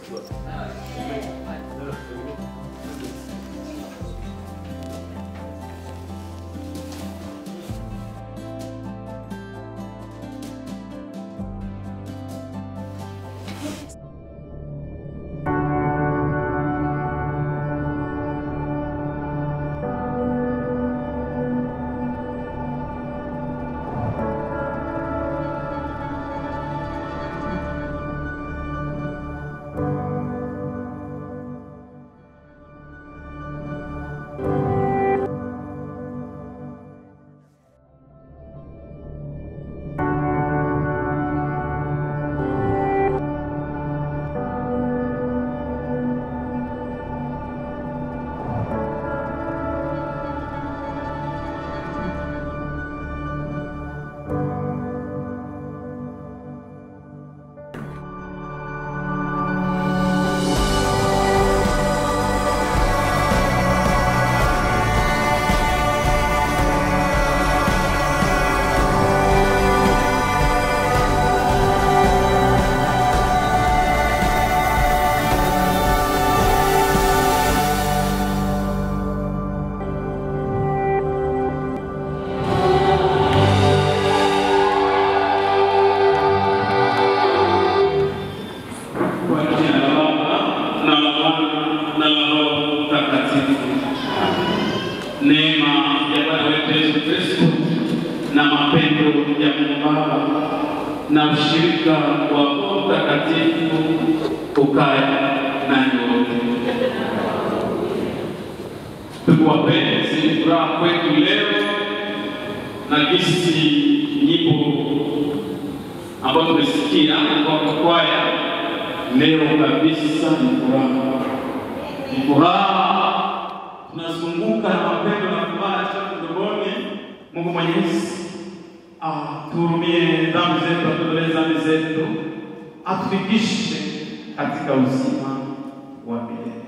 Kwa jina la Baba na la Mwana na la Roho Mtakatifu. Neema ya Bwana wetu Yesu Kristo na mapendo ya Mungu Baba na ushirika wa Roho Mtakatifu ukae nanyi wote. Ndugu wapenzi, furaha kwetu leo na jinsi nyimbo ambayo tumesikia kwa kwaya leo kabisa ni furaha, ni furaha. Tunazunguka na mapendo na furaha chafu mdomoni. Mungu Mwenyezi atuhurumie dhambi zetu, atuondolee dhambi zetu, atufikishe katika uzima wa milele.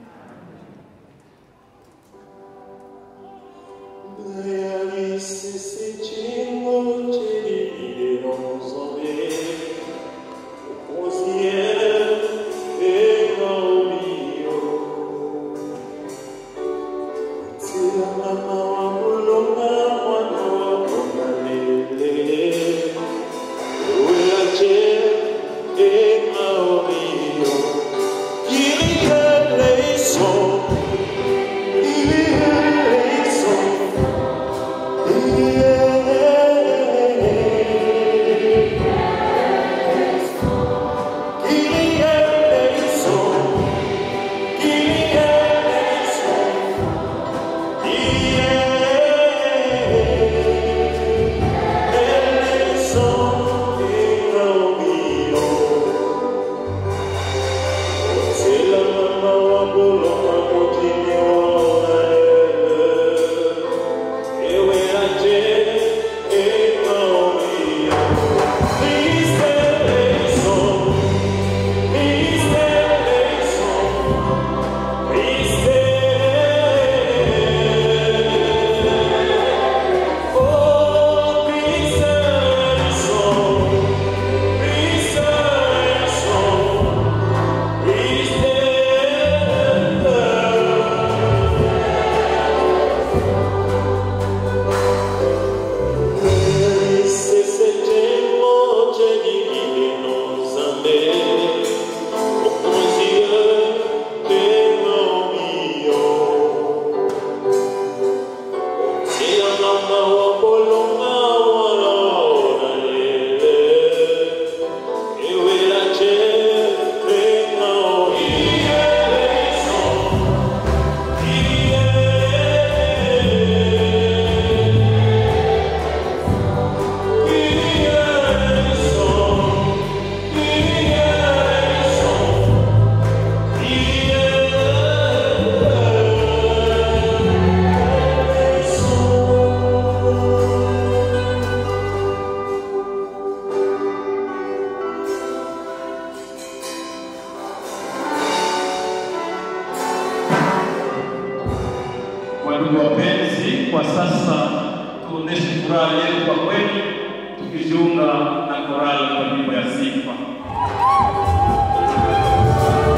Ndugu wapenzi, kwa sasa tuoneshe furaha yetu kwa kweli, tukijiunga na korali kwa nyimbo ya sifa.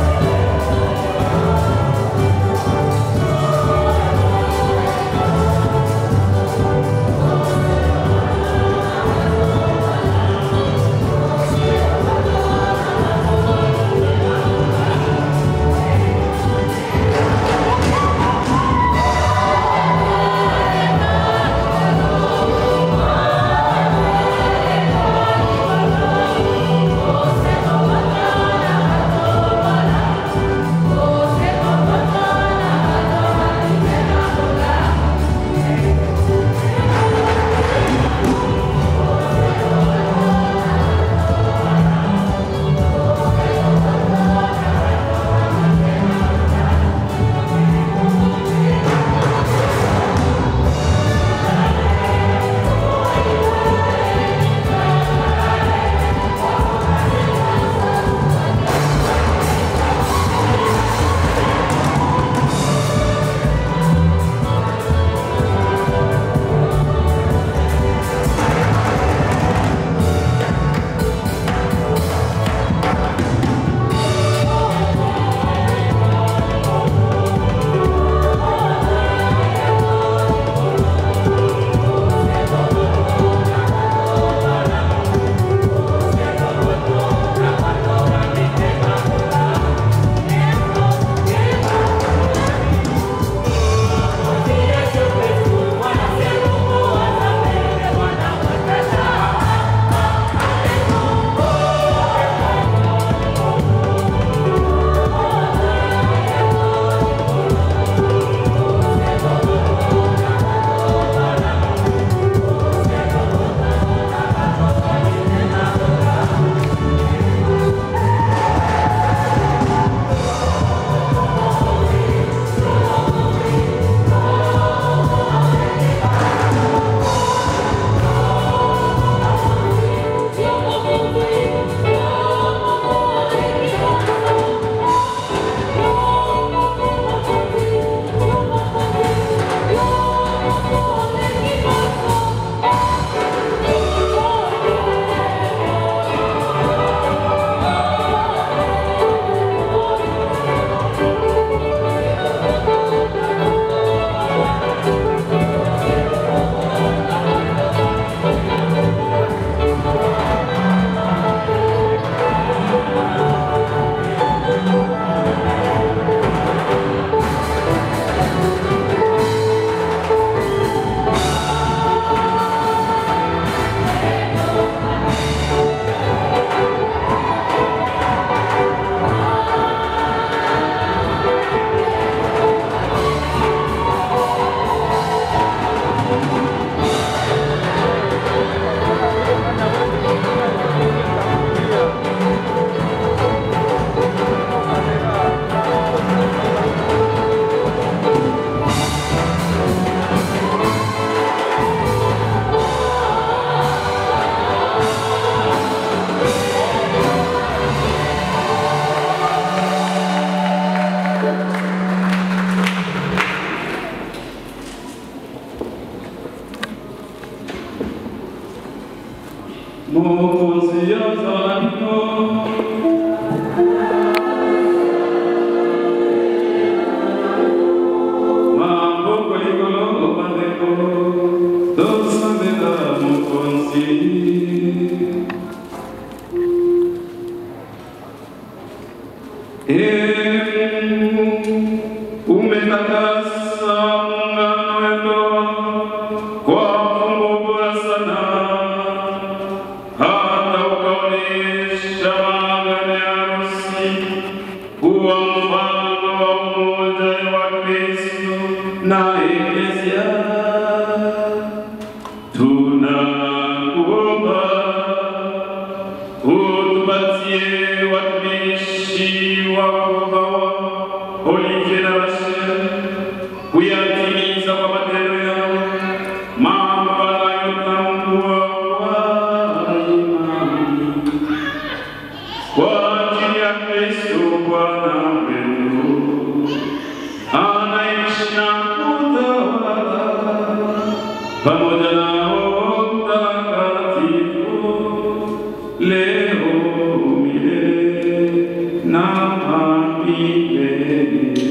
Ee Mungu, umetakasa muungano wenu kwa fungu bora sana, hata ukaonyesha maagano ya harusi kuwa mfano wa umoja wa Kristo na Eklesia. Tunakuomba utupatie watumishi wako hawa Olivier na Rachel kuyatimiza kwa matendo yao mambo wanayotambua kwa imani kwa ajili ya Kristo Bwana wetu anaishi na kutawala pamoja na Roho Mtakatifu leo milele na milele.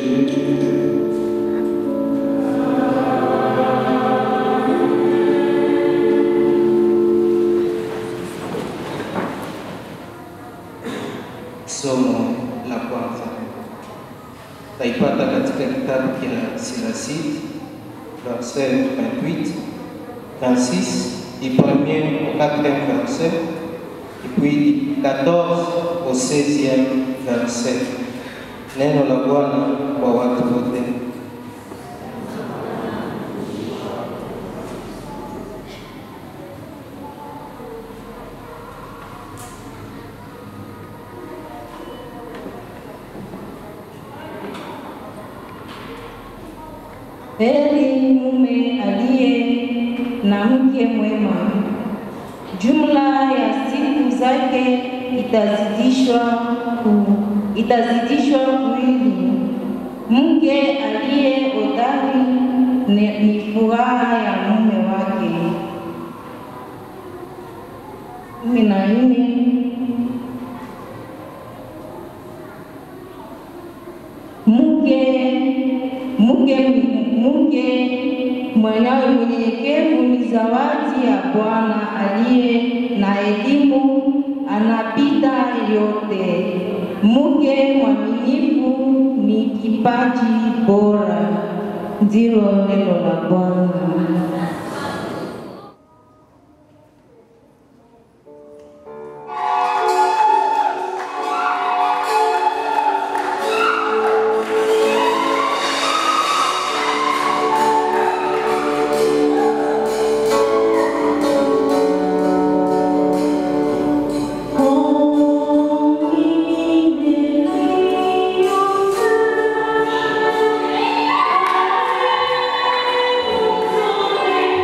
Somo la kwanza taipata katika kitabu cha Silasiti verset 28, 26 du premier au quatrième verset et puis du 14 au 16e verset. Neno la Bwana kwa watu wote. Heri mume aliye na mke mwema, jumla ya siku zake itazidishwa ku, itazidishwa kuili. Mke aliye hodari ni, ni furaha ya mume wake. kumi na nne mke mke mke mwanawe mnyenyekevu ni zawadi ya Bwana aliye na elimu, anapita yote. Mke mwaminifu ni kipaji bora. Ndilo neno la Bwana. Thank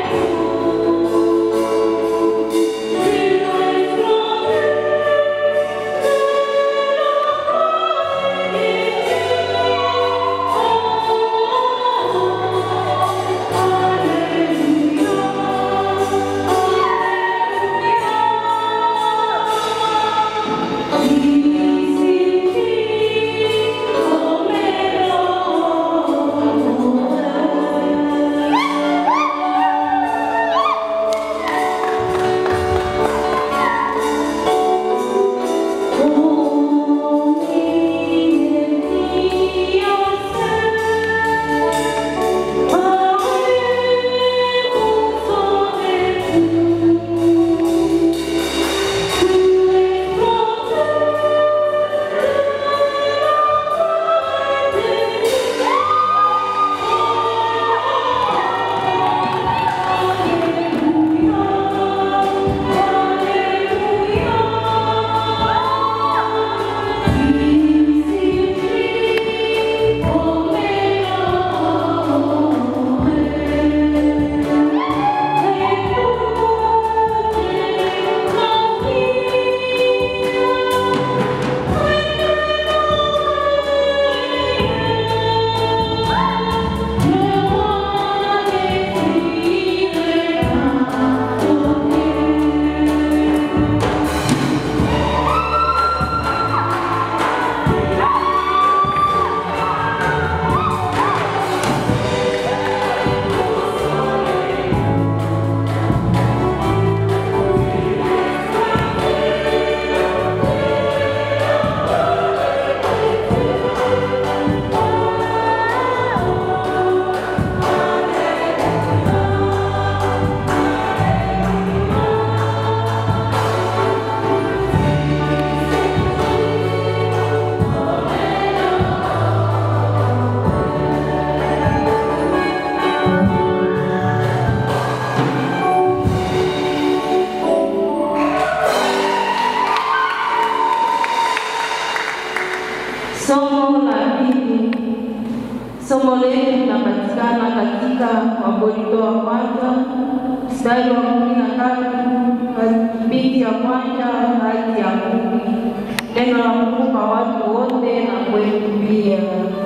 Somo la pili. Somo letu linapatikana katika Wakorintho wa kwanza mstari wa kumi na tatu kipindi ya kwanza hadi ya kumi. Neno la Mungu kwa watu wote na kwetu pia.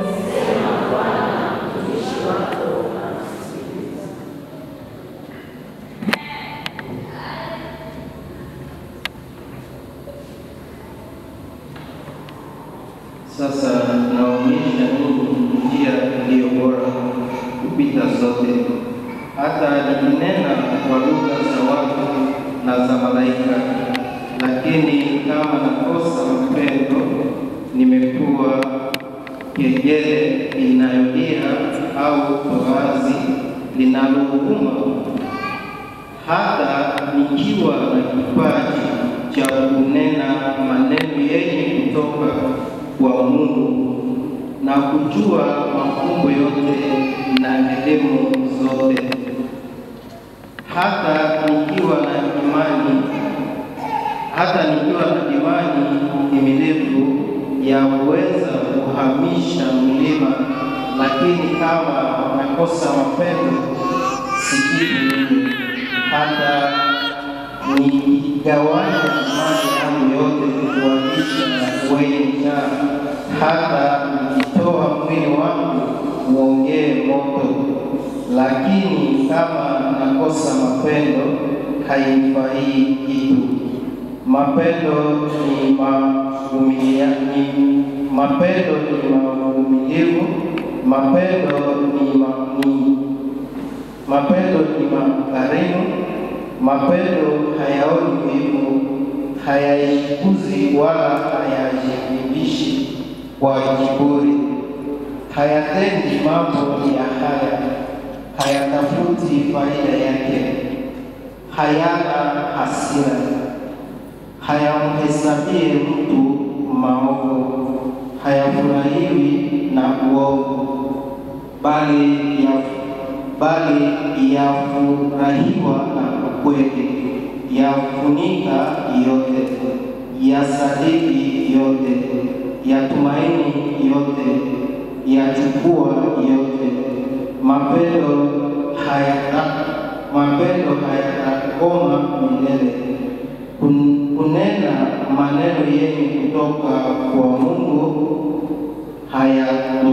Sasa naonyesha ninyi njia iliyo bora kupita zote, hata nikinena kwa lugha za watu na za malaika, lakini kama nakosa mapendo, nimekuwa kengele inayolia au toazi linalouma. Hata nikiwa na kipaji cha kunena maneno yenye kutoka kwa Mungu na kujua mafumbo yote na elimu zote, hata nikiwa na imani hata nikiwa na imani timilifu ya kuweza kuhamisha mlima, lakini kama nakosa mapendo, si kitu mimi. Hata nikigawanya mali yangu yote kuwalisha wenye njaa, hata nikitoa mwili wangu uongee moto, lakini kama nakosa mapendo, hainifai kitu. Mapendo ni mavumilia, ni mapendo ni mavumilivu, mapendo ni, ma, ni mapendo ni makarimu, mapendo hayaoni wivu, hayaikuzi wala hayajibishi kwa kiburi, hayatendi mambo ya haya, hayatafuti faida yake, hayana hasira hayamhesabie mtu maovu, hayafurahiwi na uovu, bali ya bali yafurahiwa na ukweli, yafunika yote, yasadiki yote, yatumaini yote, yachukua yote. Mapendo hayata mapendo hayatakoma milele kun- kunena maneno yenye kutoka kwa Mungu hayatu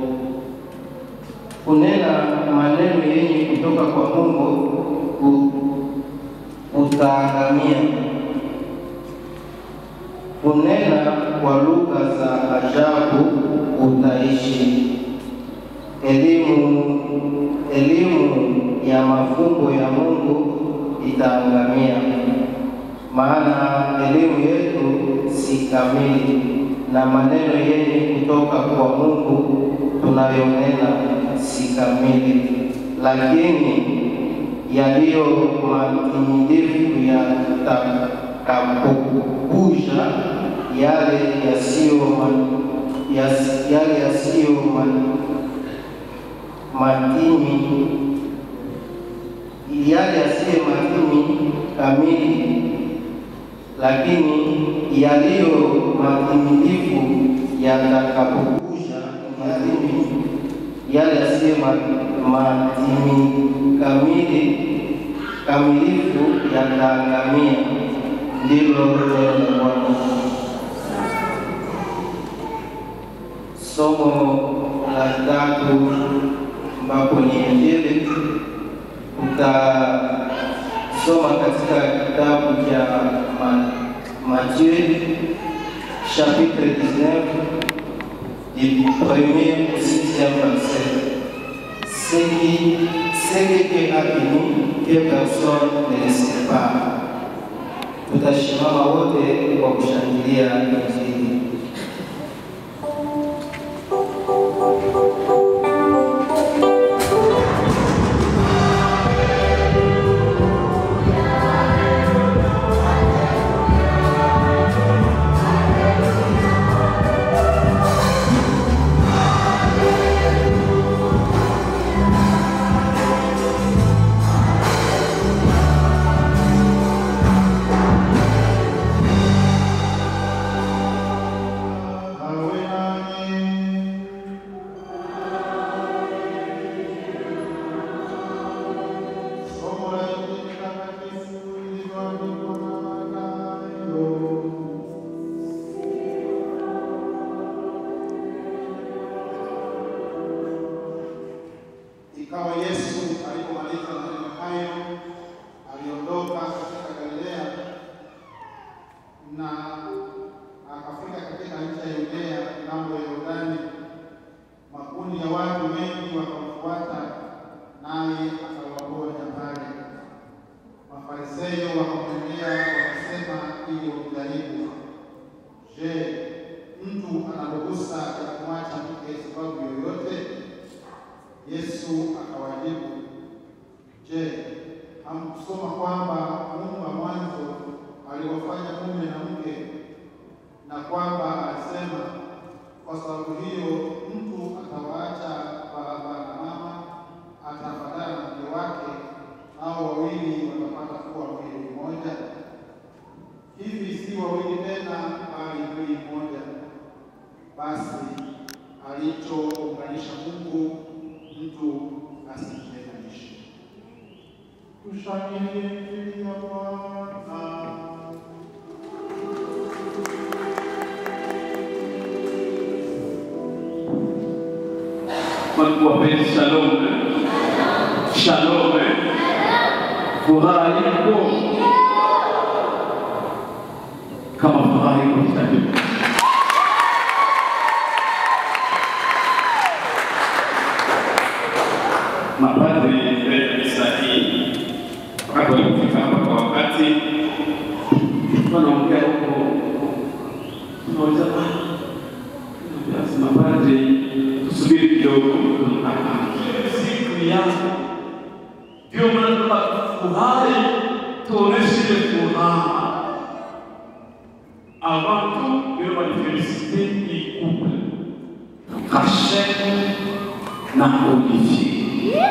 kunena maneno yenye kutoka kwa Mungu u- utaangamia. Kunena kwa lugha za ajabu utaishi. Elimu elimu ya mafumbo ya Mungu itaangamia maana elimu yetu si kamili, na maneno yenye kutoka kwa Mungu tunayonena si kamili, lakini yaliyo matimilifu yatakapokuja yale yasiyo ma- yas- yale yasiyo ma- matimi yale yasiyo matimi kamili lakini yaliyo matimilifu yatakapokuja matimi yale yasiyo ma- matimi kamili kamilifu yataangamia. Ndilo neno la Bwana. Somo la tatu ambapo ni Injili utasoma katika kitabu cha Ma- Matthieu chapitre 19 du premier au sixième verset. Ce qui ce que Dieu a béni, que personne ne le sépare. Tutashimama wote kwa kushangilia Injili. Je, mtu ana ruhusa ya kumwacha mke sababu yoyote? Yesu akawajibu, Je, hamkusoma kwamba Mungu wa mwanzo aliwafanya mume na mke, na kwamba alisema, kwa sababu hiyo mtu atawaacha baba na mama, ataambatana na mke wake, nao wawili watapata kuwa mwili mmoja? Hivi si wawili tena, bali mwili mmoja. Basi alichounganisha Mungu, mtu asitenganishe. Tushangilie Injili ya Bwana. Mungu wapenzi, shalom. Shalom. Furaha iko kama furaha iko kitatibu. Mapadri mbele ya misa hii wakati walipofika hapa kwa wakati, wanaongea huko, tunauliza basi mapadri, tusubiri kidogo, siku yangu ndio maana tunafurahi, tuoneshe ile furaha avant tout que manifester les couples Rachel na Olivier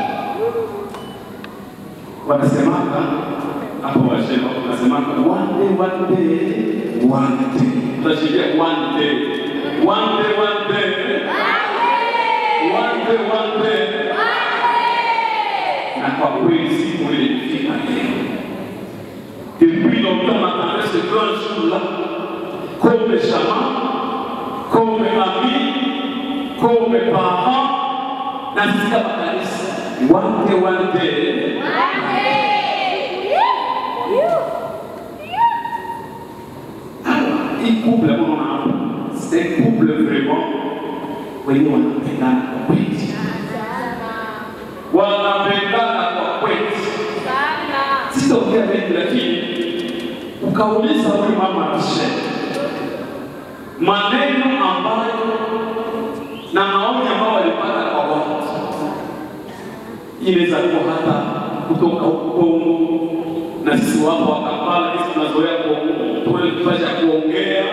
wanasemaka hapo, wasema wanasemaka one day one day one day, tunashikia one day one day one day one day one day, na kwa kweli siku ile ilifika leo. Depuis longtemps, on attendait ce grand jour-là, comme chamans, comme amis, comme parents, na sisi kama kanisa, one day one day hii couple ambao unaona hapa, c'est couple vraiment wenye wanapendana kwa kweli, wanapendana kwa kweli. Sitaongea mengi, lakini ukauliza huyu mama Rachel maneno ambayo na maoni ambayo walipata kwa watu, inaweza kuwa hata kutoka Kongo na sisi wapo wa Kampala, sisi tunazoea kufanya kuongea,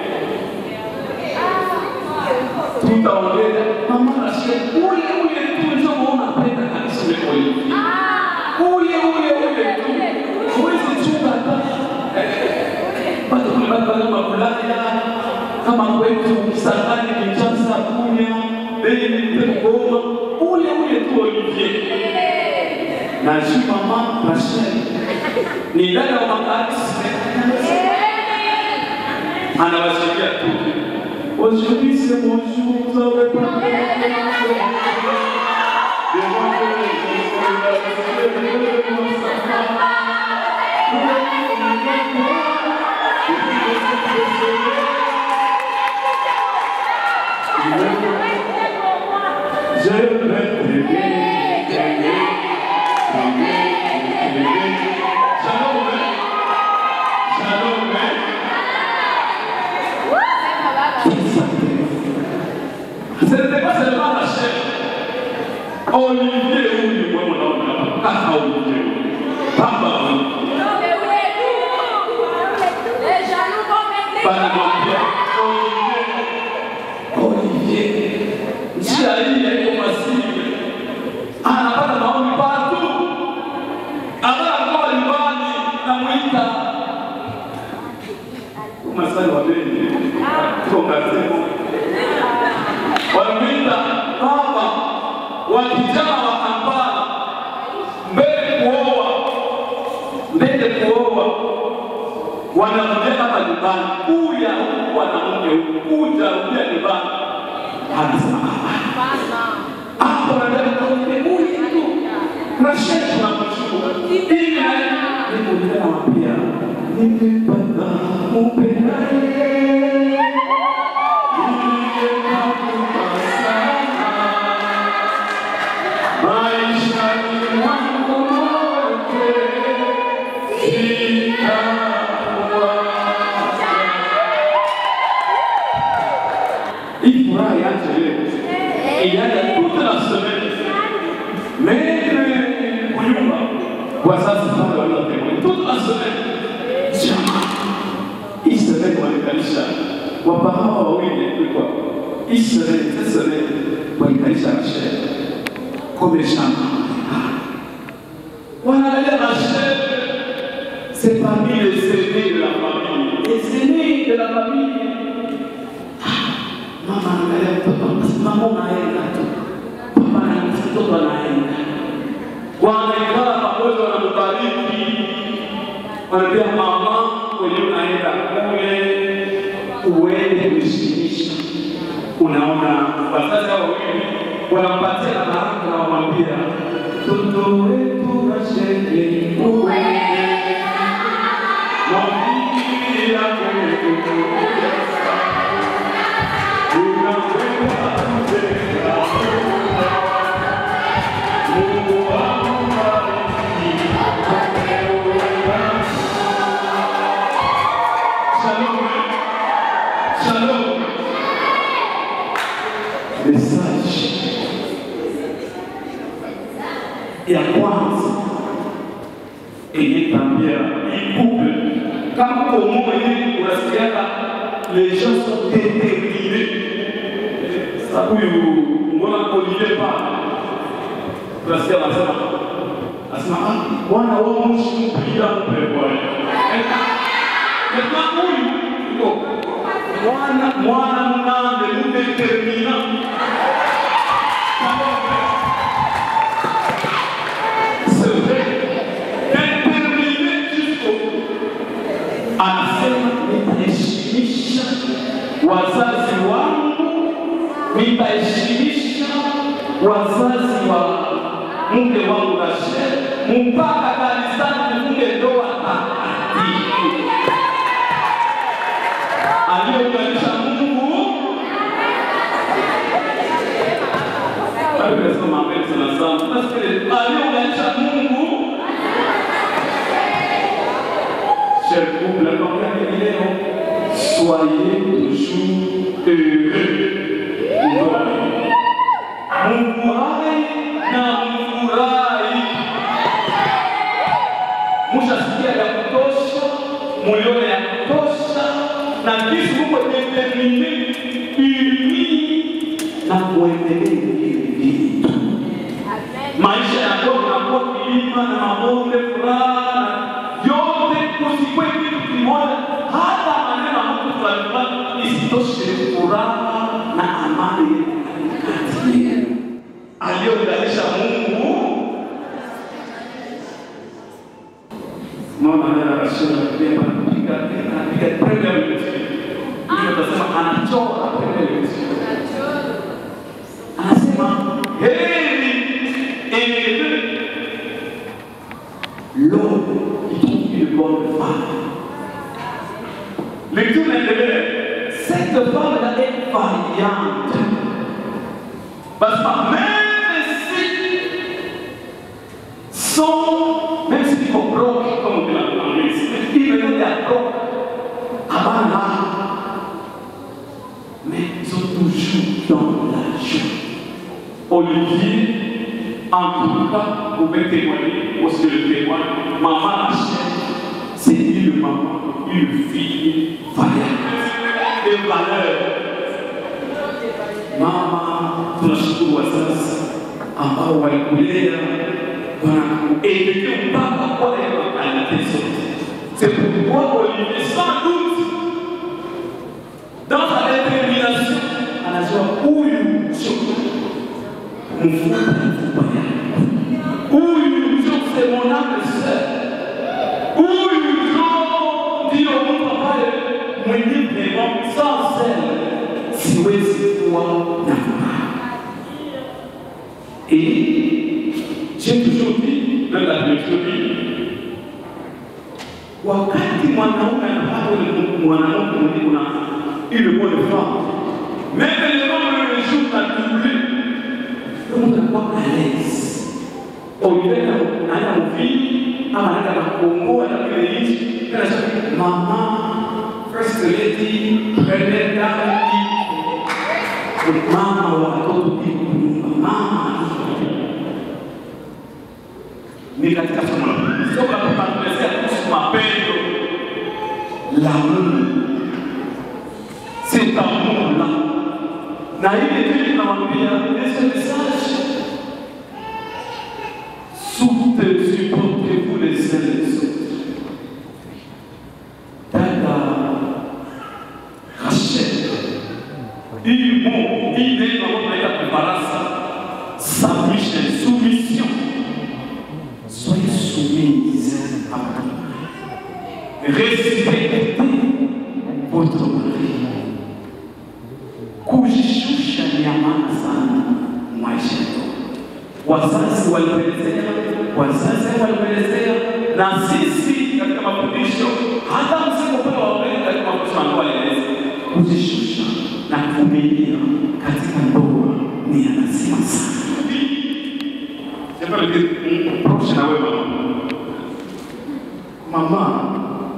tutaongea mama Rachel, ule ule tu ndio unapenda kanisa lako hivi, ule ule ule tu, huwezi chunga hata bado kuna bado kama Bulaya kama kwetu Kisangani, Kinshasa, Bunia, Beni, Goma, ule ule tu Olivier na juu mama Rachel ni dada wa makanisa anawashikia tu Aujourd'hui c'est mon jour, vous avez pas Je vais t'aimer, t'aimer, t'aimer, t'aimer. Shalom, hein? Shalom, hein? Ce n'était pas seulement la chair. Olivier huyu mwe mnaona hapa, kaka Olivier huyu. Baba huyu. Banamwambia Olivier, Olivier, njia hii haiko mazuri. Anapata maoni partout. Anakuwa nyumbani namwita Masai wa Beni, tuko Ngazemo. Wanamwita baba wa kijana wa Kampala, mbele kuoa, mbele kuoa, wanarudia hapa nyumbani, kuja huku mwanamke huku, kuja rudia nyumbani, anasema "Ah, hapo nataka kuongea huyu tu Rashid tunamshukuru ili na niko ninamwambia nimepata upendaye maishani mwangu wote sitakuacha inachelewa. Ilianza toute la semaine. Même kunyumba wazazi pale wanatemwa toute la semaine. Jamaa hii semaine walikalisha wapahawa wawili kulikuwa hii semaine cette semaine walikalisha Rachel comme chama wanaangalia Rachel c'est parmi les aînés de la famille les aînés de la famille mama anaangalia mtoto mama unaenda tu papa na mtoto anaenda wanaikala pamoja wanambariki wanaambia mama kwenye unaenda kule uende kuheshimisha unaona wazazi hao wawili wanampatia na baraka na wamwambia mtoto wetu Rasheli uende mwambie yako Shalom. Message ya kwanza ilitambia ikupe kama komo hivi unasikiaka les gens sont déterminés. Sasa huyu mbona Olivier pale tunasikia anasema anasema ah, bwana wao mshi mpira mpe bwana. Maintenant huyu yuko mwana mwana mnande mudetermina c'est vrai déterminé jusqu'au anasema nitaheshimisha wazazi wangu nitaheshimisha wazazi wa mke wangu Rashel mpaka kanisani nifunge ndoa takatifu aliyounganisha Mungu alivyosema mbele sana sana, nasikia aliyounganisha Mungu. Cher couple, nakwambia hivi leo, soyez toujours heureux. Ndoa mfurahi na mfurahi, mushasikia ya kutosha, mulione ya kutosha na kisi muko determine ili na kuendelea hivi vitu. Maisha yako yanakuwa kilima na mabonde furaha yote, kusikwe kitu kimoja, hata maneno ya mtu fulani fulani isitoshe furaha na amani kati yenu aliyounganisha Mungu. Mama ana Rashid anapiga anapiga anapiga premier minute. Hiyo tasema anachora premier minute. Anasema heri ele l'homme qui trouve une bonne femme. Lecture inaendelea. Cette femme-là est vaillante. Parce que même si sont, même s'ils sont broke, comme on dit en anglais, ils veulent dire broke, avant là, mais ils sont toujours dans la joie. Olivier, en tout cas, vous pouvez témoigner, aussi le témoigne, maman Rachel, c'est une maman, une fille vaillante, de valeur. Mama, tunashukuru wazazi ambao walikulea wanakuelekea mpaka pale makanisa zote. C'est pourquoi Olivier, sans doute, dans sa détermination, anajua huyu ndio mfupa mfupa yangu, huyu ndio c'est mon âme sœur, huyu ndio ndio mtu ambaye mwenye vraiment sans elle siwezi kuwa na furaha. Et j'ai toujours dit, dans la théorie, wakati mwanaume anapata ule mwanamke mwenye kuna ile bonne femme, même le nombre de jours a doublé, le monde anakuwa à l'aise. Olivier anaenda mvili ama anaenda Makongo, anaenda kile nchi, anasema mama, first lady, première dame, mama wa watoto iko mama ni katika somo la pili. Somo la pili tunaelezea kuhusu mapendo la Mungu, si tamula na ile pili tunamwambia ese message Soutenez, supportez-vous les uns les autres. Dada Rachel, hii Mungu, hii neno ambayo tunaita kubarasa, submission, soumission. Soyez soumise à Dieu. Respectez votre mari. Kujishusha ni ya maana sana maisha yetu. Wazazi walituelezea, wazazi walituelezea, na sisi katika mafundisho, hata msipopewa wapenda katika mafundisho ambayo walieleza, kujishusha na kuvumilia katika ndoa ni ya lazima sana. J'aimerais dire, proche na wewe mama. Mama,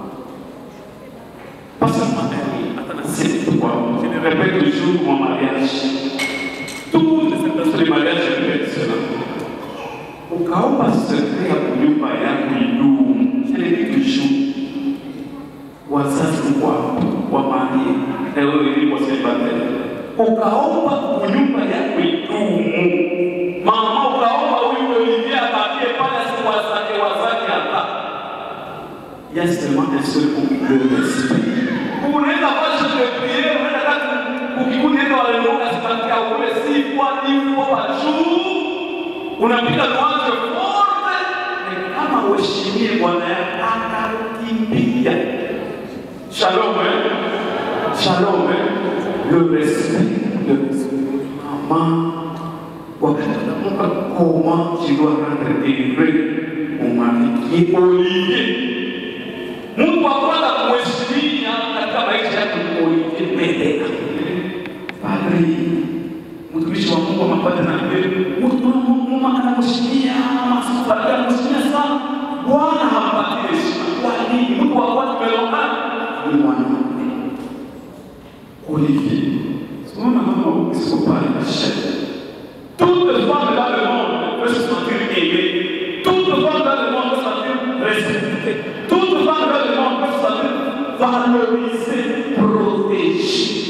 pas seulement elle, attends, c'est toi. Je le répète toujours mon mariage. Toutes les personnes de mariage, je répète cela. Ukaomba sekre ya kunyumba yako idumu, ile toujours. Wazazi wako wa Maria, na wewe ili wasilibatele. Ukaomba kunyumba yako idumu. Mama ukaomba huyu Olivier abakie pale asiwazake wazake hapa. Il y a seulement un seul mot, le respect. Unaweza pasha de prier, unaenda kati ukikuta neno haleluya sipatia ule si kwa hivyo kwa juu. Unapiga mwanzo wote ni kama uheshimie Bwana yako akakimbia. Shalom eh? Shalom eh? Le respect, le respect. Maman wakatamuka comment tu dois rendre délivré mon mari qui est Olivier. Mungu wa kwanza kumheshimia katika maisha yako ni Olivier Medeka. Padri, mtumishi wa Mungu amepata na mtu Mungu anamheshimia, maaskofu anamheshimia sana. Bwana hampatie heshima. Kwa nini? Mungu wa kwanza tumelombana ni mwanamke. Olivier. Unaona mama usikopale na shehe. Toutes les femmes dans le monde peuvent se sentir aimées. Toutes les femmes dans le monde peuvent se sentir respectées. Toutes les femmes dans le monde peuvent se sentir valorisées, protégées.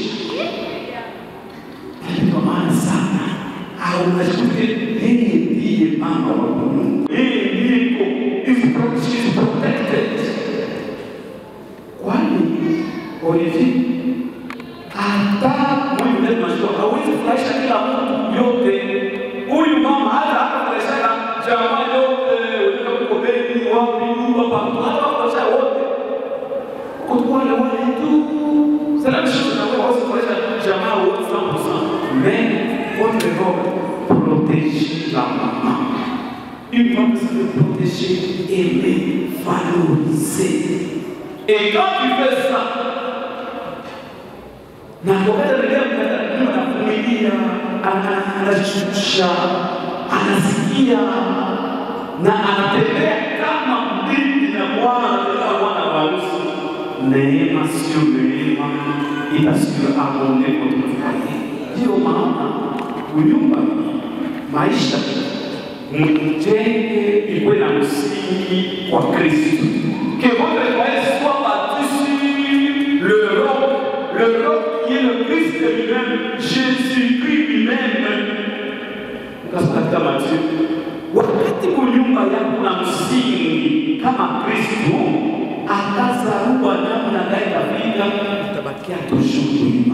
Kwa maana sana au unashukuru yeye ndiye mama wa Mungu. Yeye ndiye iko is pro- she is protected. Kwani Olivier hata Mungu ndiye tunajua hawezi kufurahisha kila mtu yote. Huyu mama hata hakufurahisha jamaa yote, wengine huko Beni, wapi, nyumba pamoja, hata kufurahisha wote. Kwa wale wale tu. C'est la même chose na wewe hawezi kufurahisha jamaa wote 100%. Mais votre rôle protège la maman. Une femme se veut protéger, aimer, valoriser. Et quand tu fais ça, na wakati anaendelea anavumilia, anashusha, anasikia na anatembea kama bibi na bwana anatembea bwana wa harusi. Neema sio neema, ila sio amone kutufanya. Ndio maana kunyumba maisha mjenge ikuwe na msingi wa Kristo. Que votre foyer soit bâti sur le roc, le roc qui est le Christ lui-même, Jésus-Christ lui-même. Ukasoma katika Mathayo, wakati kunyumba yako na msingi kama Kristo, akazarua namna gani itafika, itabakia toujours wima.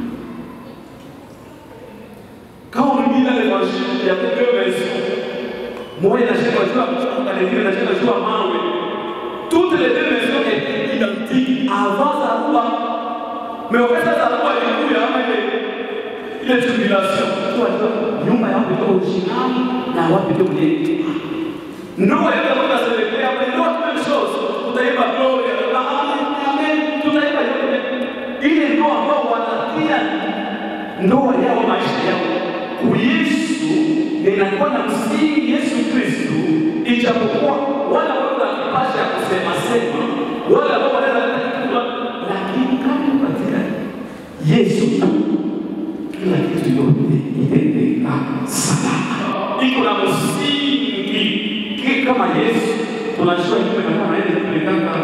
Quand on lit dans l'évangile, il y a deux versions. Moja inasema juu ya mchanga, nyingine inasema juu ya mawe. Toutes les deux versions étaient identiques avant Zaruba. Mais wakati Zaruba ilikuja ama ile ile tribulation, tu wajua nyumba yao ndio original na wapi ndio ile. Ndoa yote ambayo tunaselekea hapa ndio tu même chose. Tutaimba glory, amen, amen, tutaimba yote. Ile ndoa ambao wanatia ndoa yao maisha yao Yesu inakuwa na msingi Yesu Kristo, ijapokuwa wale ambao wana kipaji ya kusema sema, wale ambao wanaweza lakini kama katika Yesu tu kila kitu yote itaendelea salama. Iko na msingi Ki- kama Yesu tunajua yuko na kama yeye kupelekanga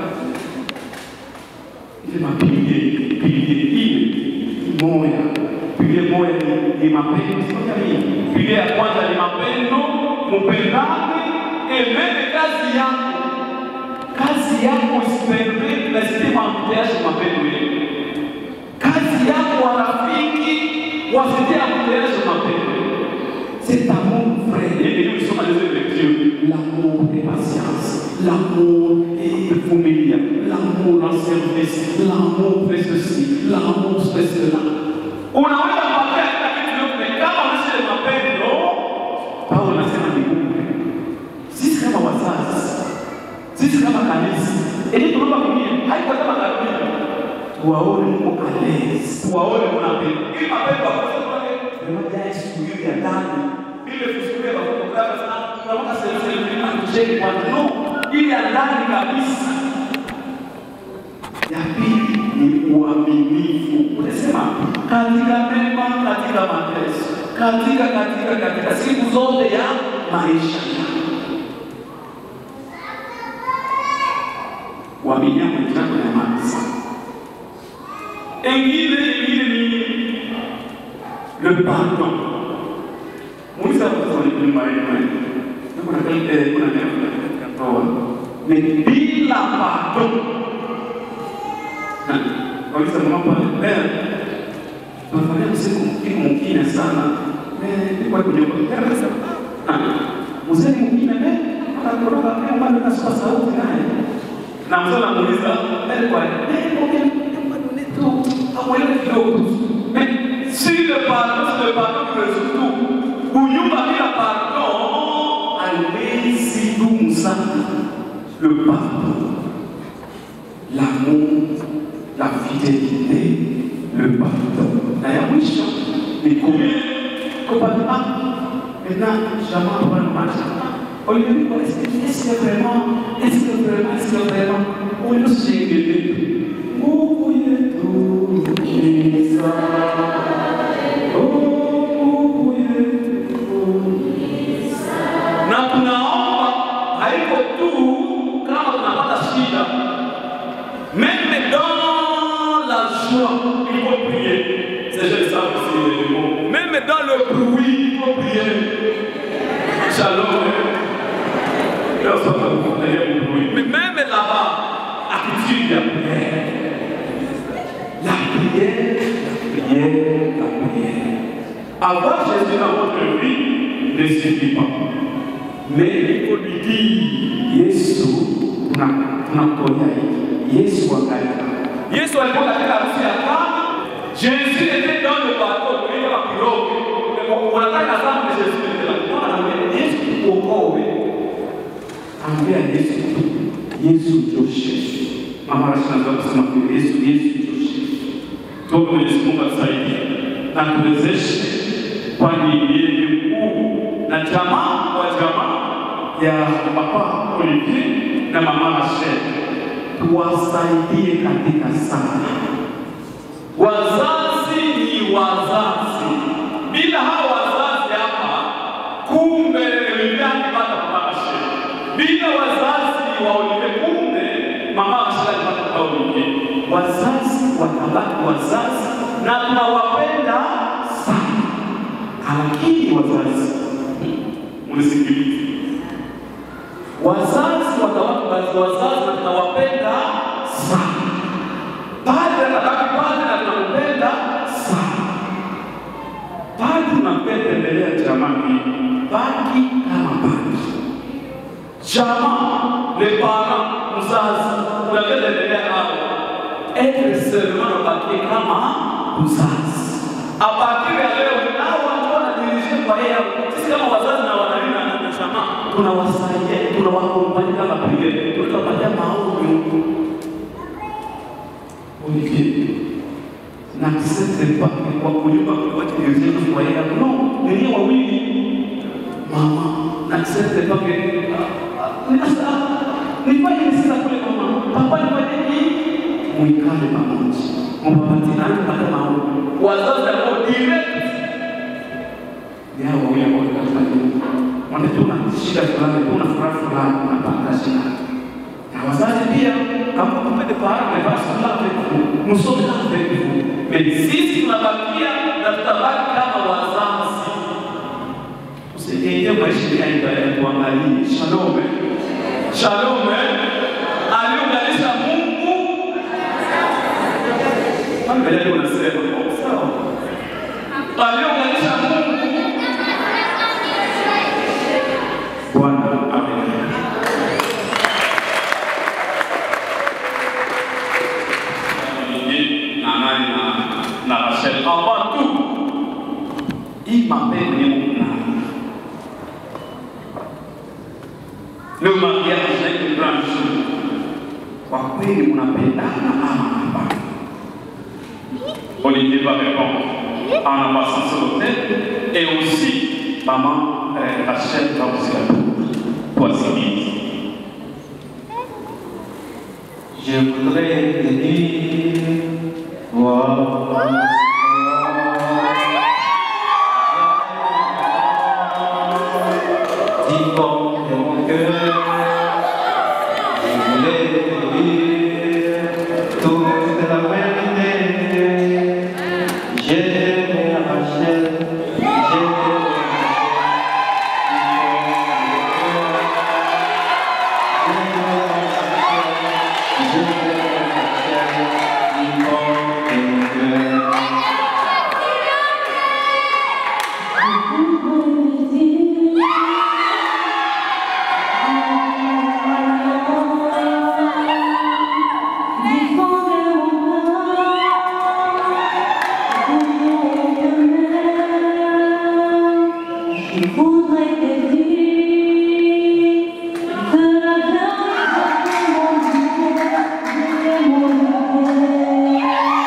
ile mapige pige ile moya pige moya ni, ni mapendo sio nini pige ya kwanza ni mapendo mpendane emene kazi yako kazi yako isipermit na sistema mteaje mapendo yenu kazi yako warafiki wasitia mteaje mapendo c'est amour vrai et nous sommes dans les lectures l'amour et patience l'amour et vumilia l'amour en service l'amour fait ceci l'amour fait cela unaweza kupata kila kitu yote kama unaishi na mapendo Paulo anasema ni Mungu sisi kama wazazi sisi kama kanisa ili tunaomba mwingine haiko kama kanisa tuwaone mko alezi tuwaone mnapenda ili mapendo akose kwake tunaja siku hiyo ya ndani ile kusukulia kwa kutoka sana tunamka sehemu sehemu na kucheki kwa no ili ya ndani kabisa ya pili ni uaminifu unasema katika mema katika mateso katika katika katika siku zote ya maisha yako waminia mwenzako na amani sana. Engine ingine ni le pardon. Muuliza watoto ni nyumba yenu. Kuna kile kuna neno katika ndoa. Ni bila pardon. Kauliza mama pale, eh, tunafanya siku siku mwingine sana. Eh, nilikuwa kwenye kwa sana. Mzee mwingine eh, akakoroga kama ndio nasikia sauti naye na mtu anamuuliza eh, kwa eh, okay, pardonne tu, amwelewe kidogo tu. Mais si le pardon, si le pardon qui résout tout, kunyumba bila pardon, haiwezi dumu sana. Le pardon, l'amour, la fidélité, le pardon. Na ya mwisho ni kumi commandement. Maintenant, jamaa wanamaanisha au lieu de dire, est-ce que est-ce que vraiment, est-ce que vraiment, est-ce que vraiment, on nous sait Mungu yetu ni sawa. Oh, Mungu yetu ni sawa. Na tunaomba haiko tu kama tunapata shida, même dans la joie, il faut prier. C'est juste ça aussi le mot. Même dans le bruit, il faut prier. Shalom. Leo sasa tunaendelea kuhubiri. Mais même là-bas, attitude ya prière. La prière, la prière, la prière. Avoir Jésus dans votre vie ne suffit pas. Mais il faut lui dire, Yesu, tunakutonya hiki. Yesu angalia. Yesu alikuwa katika harusi ya Kana. Jésus était dans le bateau, kuenda kwa kirogo. Unataka sana Yesu était là. Bwana, Yesu tuokoe. Ambia Yesu tu. Yesu toshe. Mama anashangaa kusema kwa Yesu, Yesu toshe. Tuombe Mwenyezi Mungu atusaidie na tuwezeshe, kwani yeye ni mkuu na jamaa wa jamaa ya Papa Olivier na Mama Rachel, tuwasaidie katika sana. Wazazi ni wazazi, bila hawa wazazi hapa, kumbe Olivier akipata Mama Rachel, bila wazazi wa Olivier, kumbe Mama Rachel alipata Papa Olivier. Wazazi watabaki wazazi na tunawapenda sana, lakini wazazi mnisikilize wazazi watabaki wazazi na tunawapenda sana. Padre atabaki padre na tunampenda sana. Padre tunampenda mbele ya jamaa hii, baki kama padre. Jamaa, les parents, mzazi, unapenda mbele ya hao. Être seulement unabakie kama mzazi. A partir ya leo nao watu wanadirishia kwa yeye. Sisi kama wazazi na wanalinda na jamaa tunawasaidia, tunawakompani kama vile tutapatia maombi Olivier n'accepte pas que kwa kunyumba kwa dirishia kwa yeye. No, ni wawili. Mama, n'accepte pas que Sasa nifanye nini sasa kule mama? Papa nifanye nini? Muikale pamoja. Mpapatiane mpaka maombi. Wazazi ambao dire yao wawili ambao katika nyumba wanajua una shida fulani, una furaha fulani, unapata shida. Na wazazi pia kama kupende para amevaa sala pevu, msome na pevu. Mais sisi tunabakia na tutabaki kama wazazi. Usiingie maisha ya ibada ya kuangalia. Shalom. Shalom. Aliunganisha Mungu. Mbele unasema sawa. Aliunganisha Mungu Bwana amen. Na nani na na Rachel avant tout. Il m'appelle Néouna. Le mariage est une grande chose. Kwa kweli mnapendana ama hapana? Olivier va répondre en amassant sur l'hôtel et aussi maman euh, Rachel va vous répondre. Voici. Je voudrais te dire, toi, dis comme de mon cœur, je voulais te dire toute la vérité. Je t'aime, Rachel, je t'aime, Je voudrais te dire que la vérité est mon Dieu, est mon Dieu.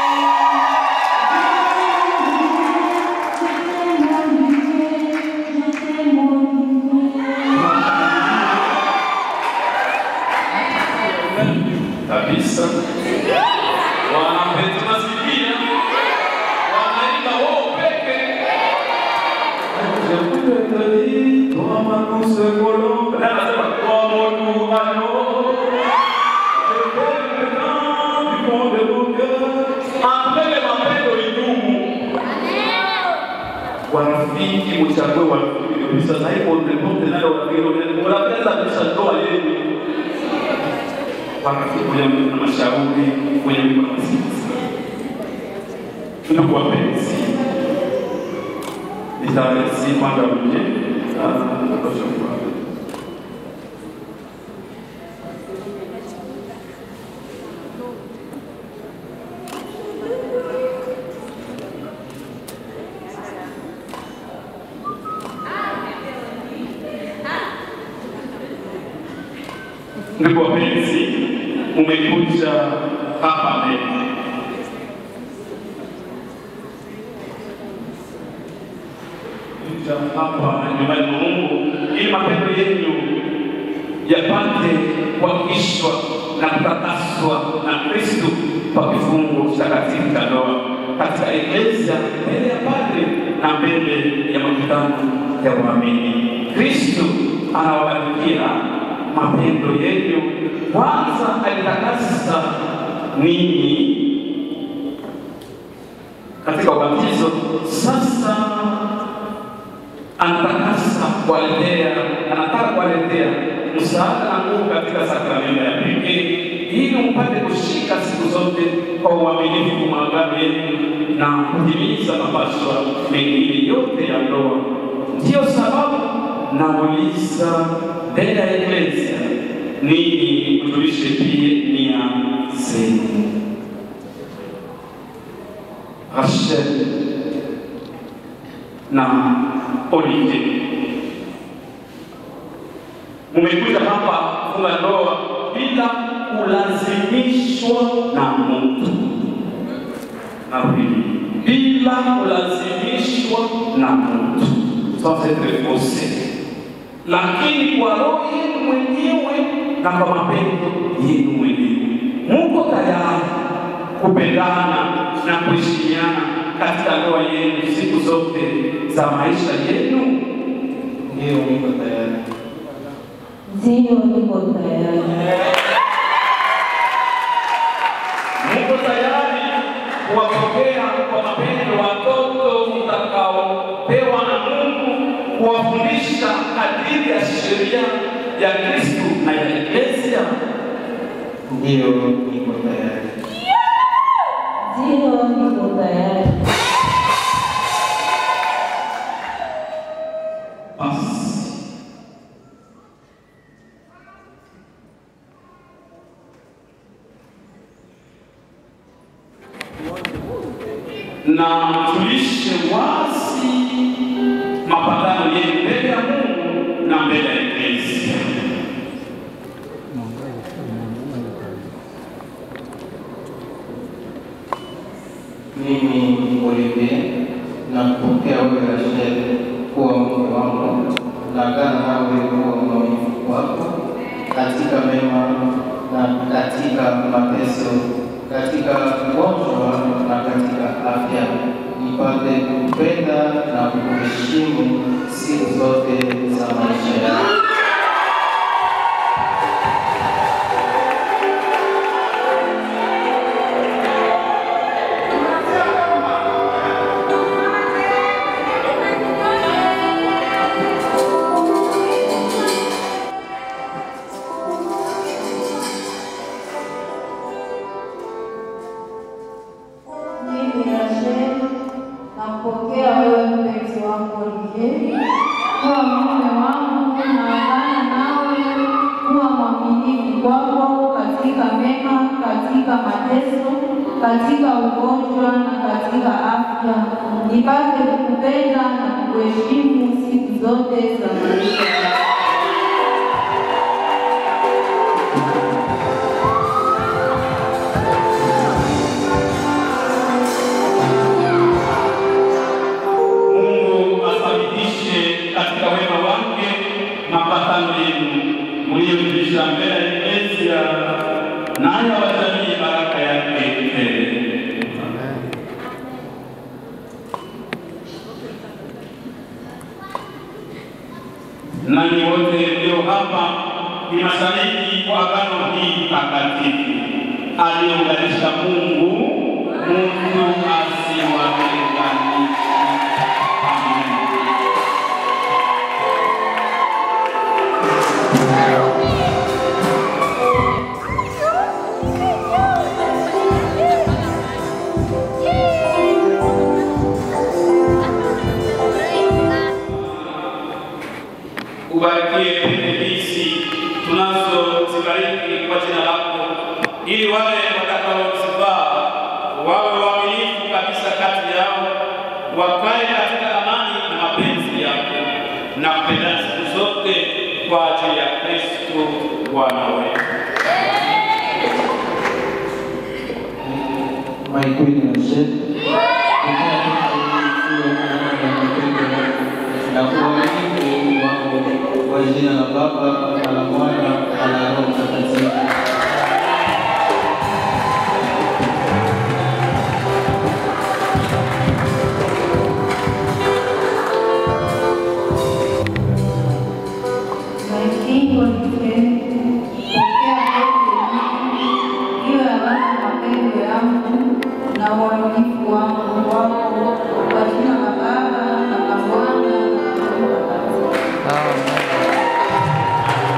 J'étais mon Dieu. kabisa. Wanapenda nasikia wanaimba wao peke. Je voulais te dire, toi ma douce colombe. Là, anasema, toi mon doux agneau. Je t'aime tant du fond de mon cœur. Ambele mapendo idumu. Warafiki mchague warafiki kabisa. Sasa hivi mrepote nayo warafiki unapenda kabisa ndoa yenu warafiki kwenye na mashauri kwenye mikono sisi. Ndugu wapenzi, nitaresi kwanza mje kutosha kwa Ndugu wapenzi, umekuja hapa leo kuja hapa nyumbani mwa Mungu ili mapendo yenu yapate kuhakikishwa na kutakaswa na Kristo kwa kifungo takatifu cha ndoa katika Eklesia mbele ya padre na mbele ya makutano ya waamini. Kristo anawabarikia mapendo yenu. Kwanza alitakasa ninyi katika ubatizo, sasa anatakasa kuwaletea, anataka kuwaletea msaada na nguvu katika sakramento ya pekee, ili mpate kushika siku zote kwa uaminifu maagano yenu na kutimiza mapaswa mengine yote ya ndoa. Ndiyo sababu nauliza mbele ya Eklesia, ninyi mtulishe pia nia zenu. Rachel na Olivier, mumekuja hapa kufunga ndoa bila kulazimishwa na mtu. Narudi, bila kulazimishwa na mtu, sans être forcé, lakini kwa roho yenu mwenyewe na kwa mapendo yenu mwenyewe muko tayari kupendana na kuheshimiana katika ndoa yenu siku zote za maisha yenu? Ndiyo, niko tayari. Ndiyo, niko tayari. Muko tayari kuwapokea kwa mapendo watoto mtakaopewa na Mungu, kuwafundisha kadiri ya sheria ya Kristo na ya Eklesia? Ndiyo, niko tayari. Ndiyo, niko tayari. Basi na tulishe wazi mapatano yenu mbele ya Mungu na mbele ya Eklesia. Mimi Olivier nakupokea wewe Rachel kuwa mke wangu, naagana nawe kuwa mwaminifu wako katika mema na katika mateso, katika ugonjwa na katika afya, nipate kupenda na kuheshimu siku zote za maisha yangu. Mimi Rachel nampokea wewe mpenzi wangu Olivier kuwa mume wangu, naagana nawe kuwa mwaminifu kwako katika mema, katika mateso, katika ugonjwa na katika afya, nipate kukupenda na kukuheshimu siku zote za maisha yangu. Mungu athibitishe katika wema wake mapatano yenu mliyojulisha mbele ya Eklesia, nayo awajalie baraka yake tele. Nanyi wote mlio hapa ni mashahidi kwa agano hii takatifu aliyounganisha Mungu, mtu asiwatenganishe. Amen. ubarikie pende hizi tunazozibariki kwa jina lako, ili wale watakaozivaa wawe waaminifu kabisa kati yao, wakae katika amani na mapenzi yako na kupendana siku zote kwa ajili ya Kristo Bwana wetu. My Queen Rachel, na kuamini wangu kwa jina la Baba na la Mwana na la Roho Mtakatifu. My King Olivier, pokea yote iwe alama mapendo yangu na uaminifu wangu kwako kwa jina la Baba na la Mwana na la Roho Mtakatifu.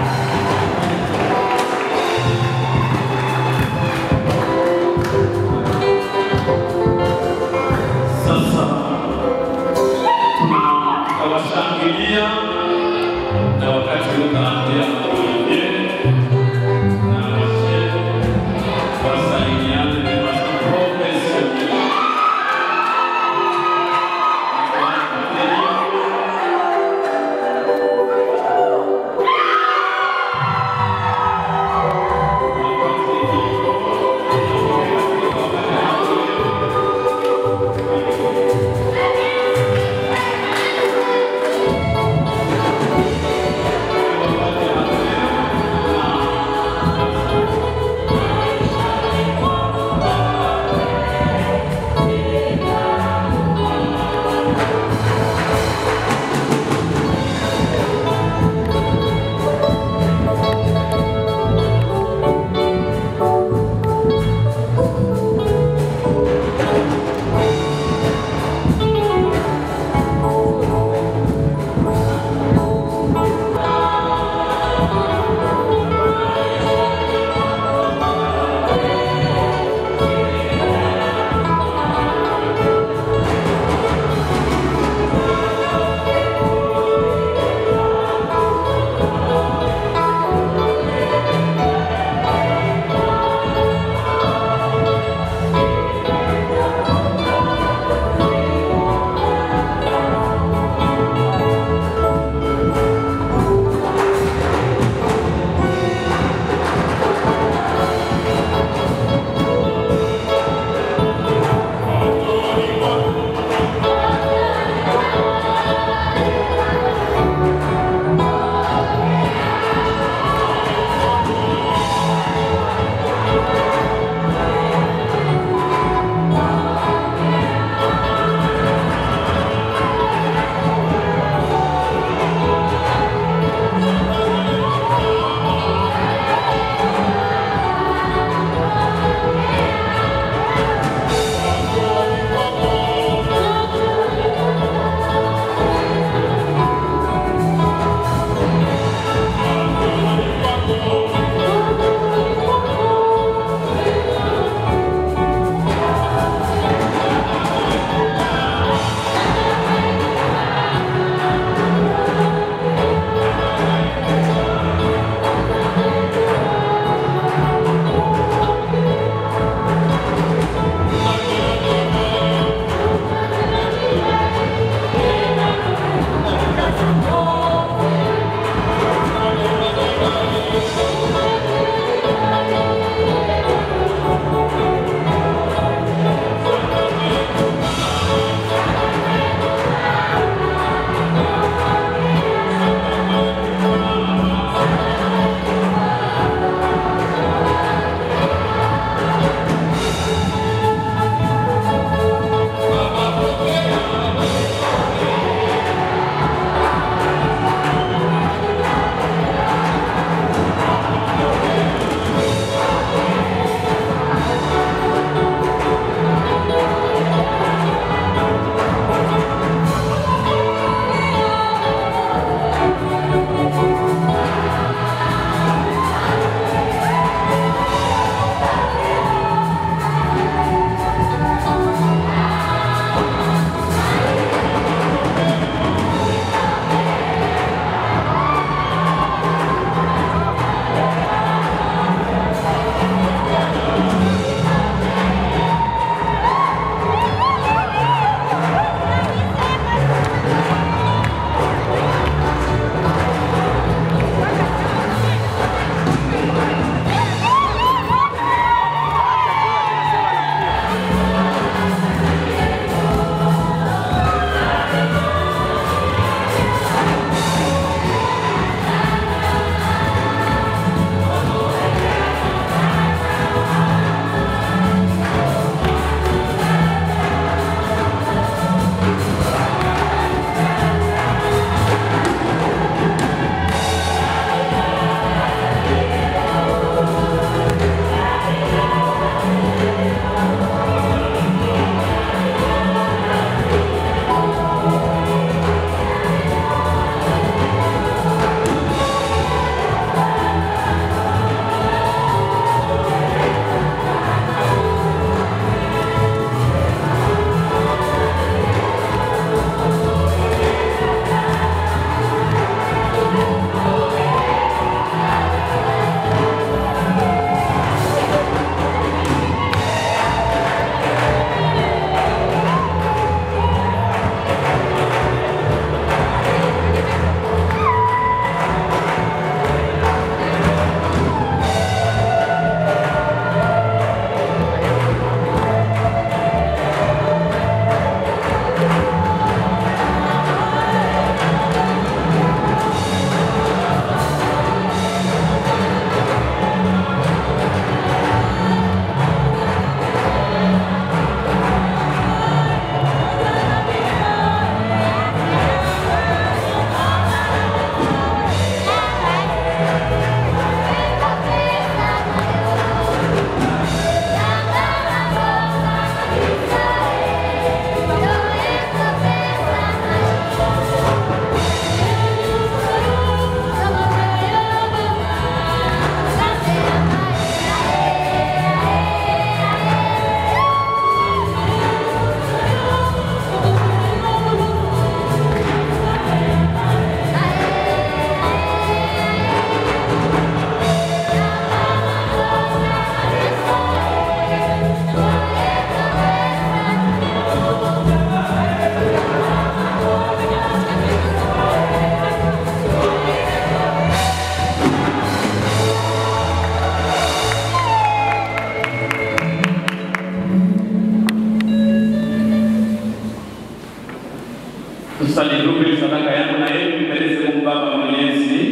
Tusalitupe sadaka yangu na yeye mpeleze Mungu Baba Mwenyezi.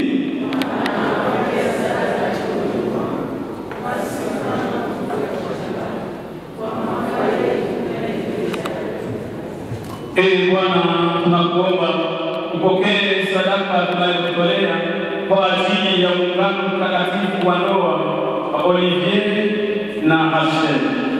Ee Bwana, tunakuomba upokee sadaka tunayotolea kwa ajili ya muungano mtakatifu wa ndoa wa Olivier na Rachel,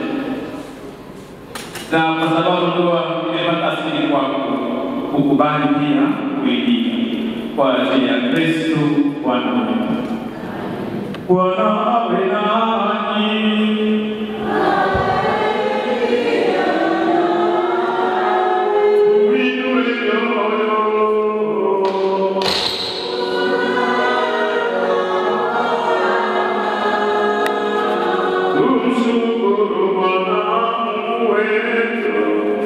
na kwa sababu ndoa imepata asili kwako, ukubali pia kuilinda kwa ajili ya Kristo Bwana wetu. Bwana awe nanyi. Uinue mioyo. Tumshukuru Bwana Mungu wetu.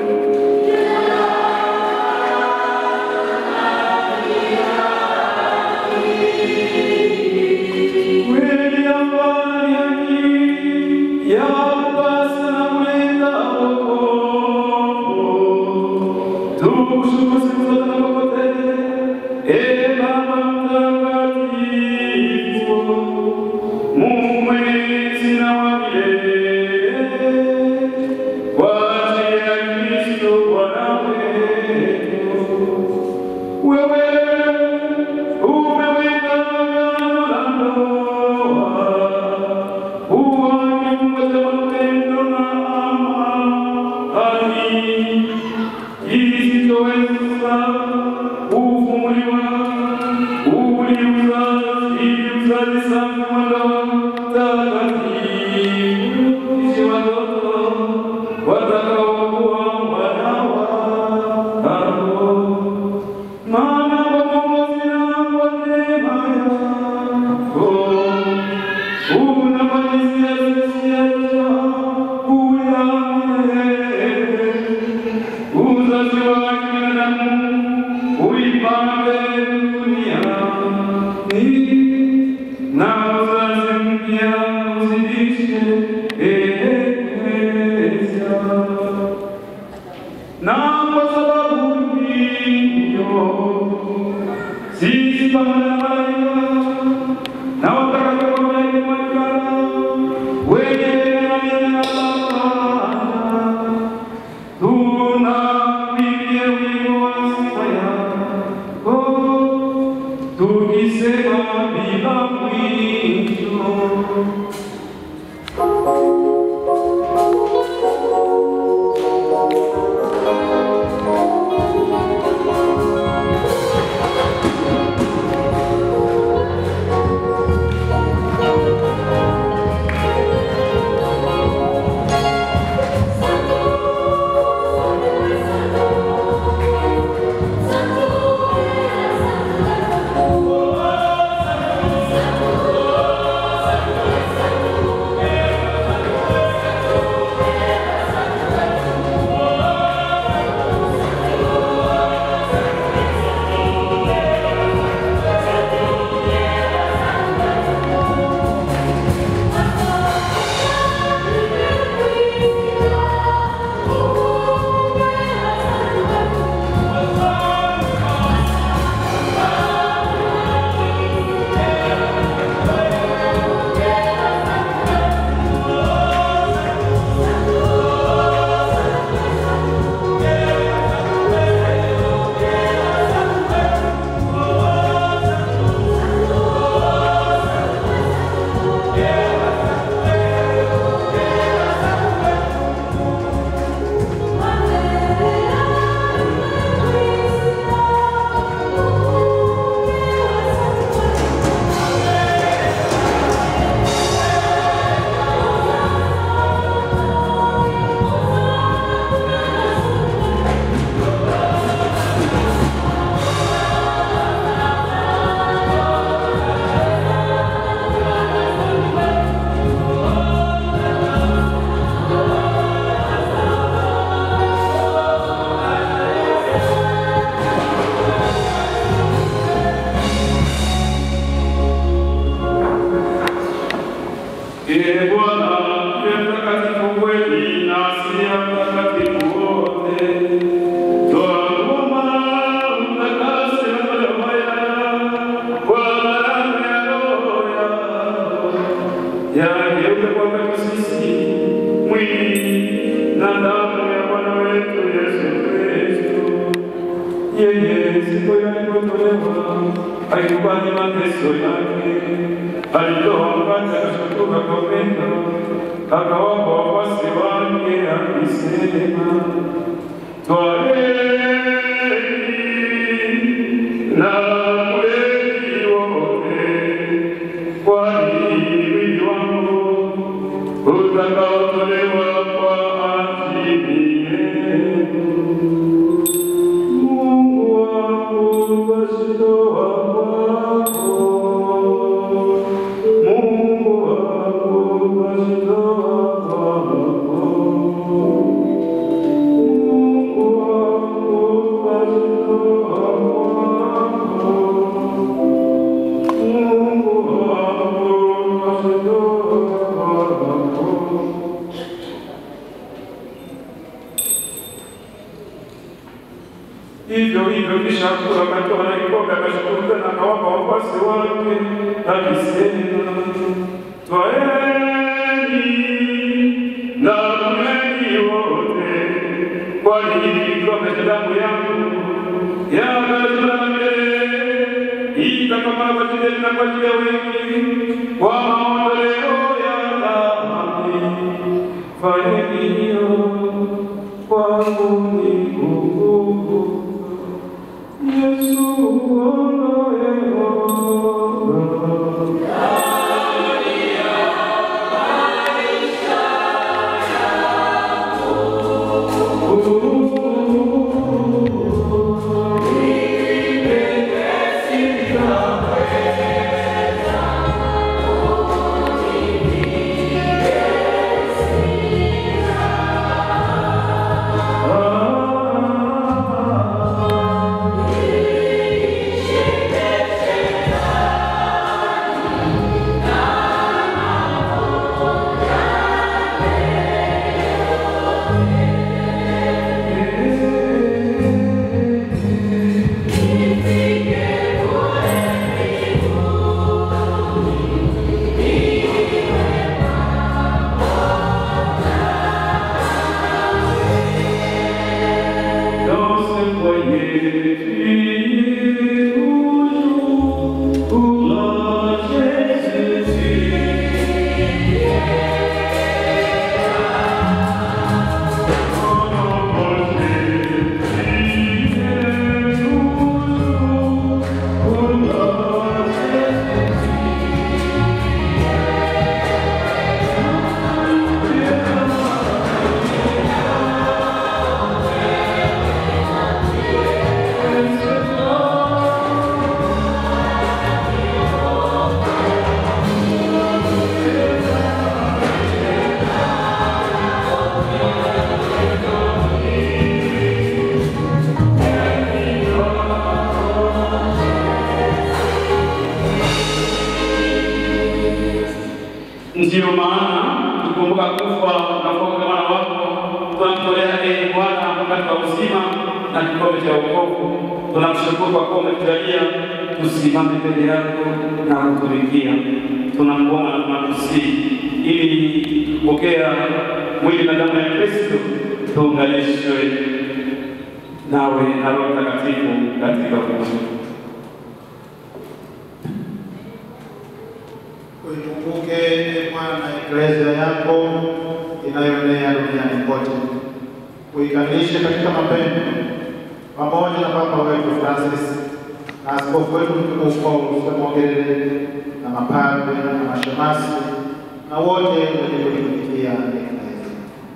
Kweli amani yake yapasa na kuleta wokovu. Tukushukuru siku zote na popote. Ee Baba mtakatifu, Mungu mwenyezi na wa milele, kwa ajili ya Kristo Bwana wetu. Wewe umeweka agano la ndoa, uwaongoze mapendo na amani, isitoweza kufumuliwa uliuza ili uzazi safi wa ndoa takatifu, ishi watoto watakaokuwa wana wako maana kwa Mwokozi na kwa neema yako unafanyizia sisi yaja kuya milele. Uzazi wa kibinadamu uipande duniani na uzazi mpya uzidishe eklesia na kwa sababu hiyo sisi pamoja na malaika na watakatifu wanaoimani wenye neema na baraka tunapigia wimbo wa sifa yako tukisema bila mwisho Thank mwili na damu ya Bwana wetu Yesu Kristo. Yeye siku alipotolewa alikubali mateso yake, alitoa mkate akashukuru, akaumega, akawapa wafuasi wake akisema, twaeni na kuleni wote, kwani mwili wangu utakaotolewa kwa ajili yenu. Mungu wangu wazitoa kwako. Mungu wangu wazitoa kwako. Mungu wangu wazitoa kwako. Mungu wangu wazitoa kwako. Hivyo hivyo kisha kula akatoa na kikombe akashukuru tena akawapa wafuasi wake akisema, twaeni na kunyweni wote, kwani hiki ni kikombe cha damu yangu ya agano la milele itakamaa kwa ajili yenu na kwa ajili ya wengi kwa maondoleo ya dhambi. Fanyeni hiyo kwangu nikumbuke. Yesu ondoe Dans ce foyer, tu es toujours pour la Jésus. Ndiyo maana tukumbuka kufa na kuokoka mwana wako, tunamtolea ee Bwana mkate wa uzima na kikombe cha wokovu. Tunamshukuru kwa kuwa umetujalia tusimame mbele yako na kutumikia. Tunakuomba na tunakusihi ili kupokea mwili na damu ya Kristo tuunganishwe nawe na Roho Mtakatifu katika umoja. Uikumbuke e Bwana eklezia yako inayoenea duniani kote, uikamilishe katika mapendo, pamoja na Papa wetu Francis na askofu wetu mkuu Paul Semogerere na mapadre na mashemasi na wote wenye kuitumikia eklezia.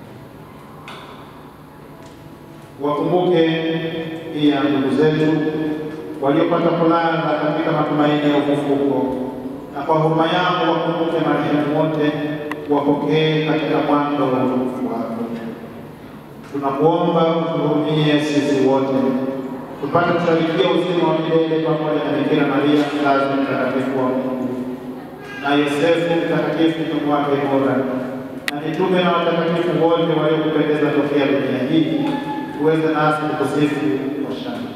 Wakumbuke pia ndugu zetu waliopata kulala katika matumaini ya ufufuko na kwa huruma yako wakumbuke marehemu wote, wapokee katika mwando wa utukufu wako. Tunakuomba utuhurumie sisi wote, tupate kusharikia uzima wa milele pamoja na Bikira Maria mzazi mtakatifu wa Mungu na Yosefu mtakatifu mtume wake bora na mitume na watakatifu wote waliokupendeza tokea dunia hii, uweze nasi kukusifu kwa shangwe.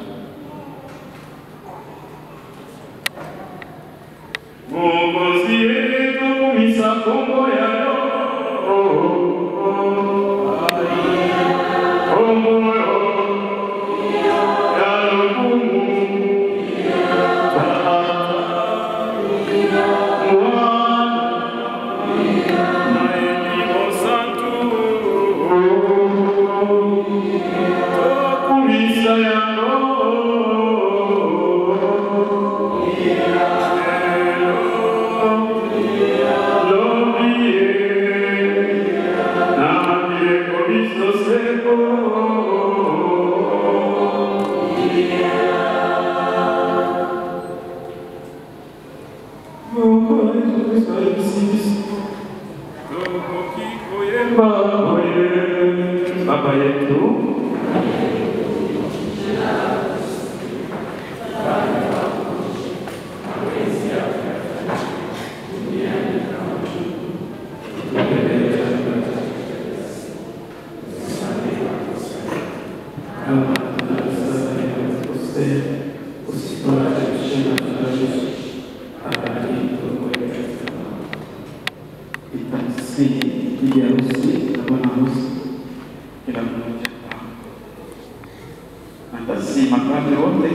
Mwokozi wetu misa kombo ya roho Baba yetu bibi harusi na bwana harusi, kila mmoja atasi mapadre wote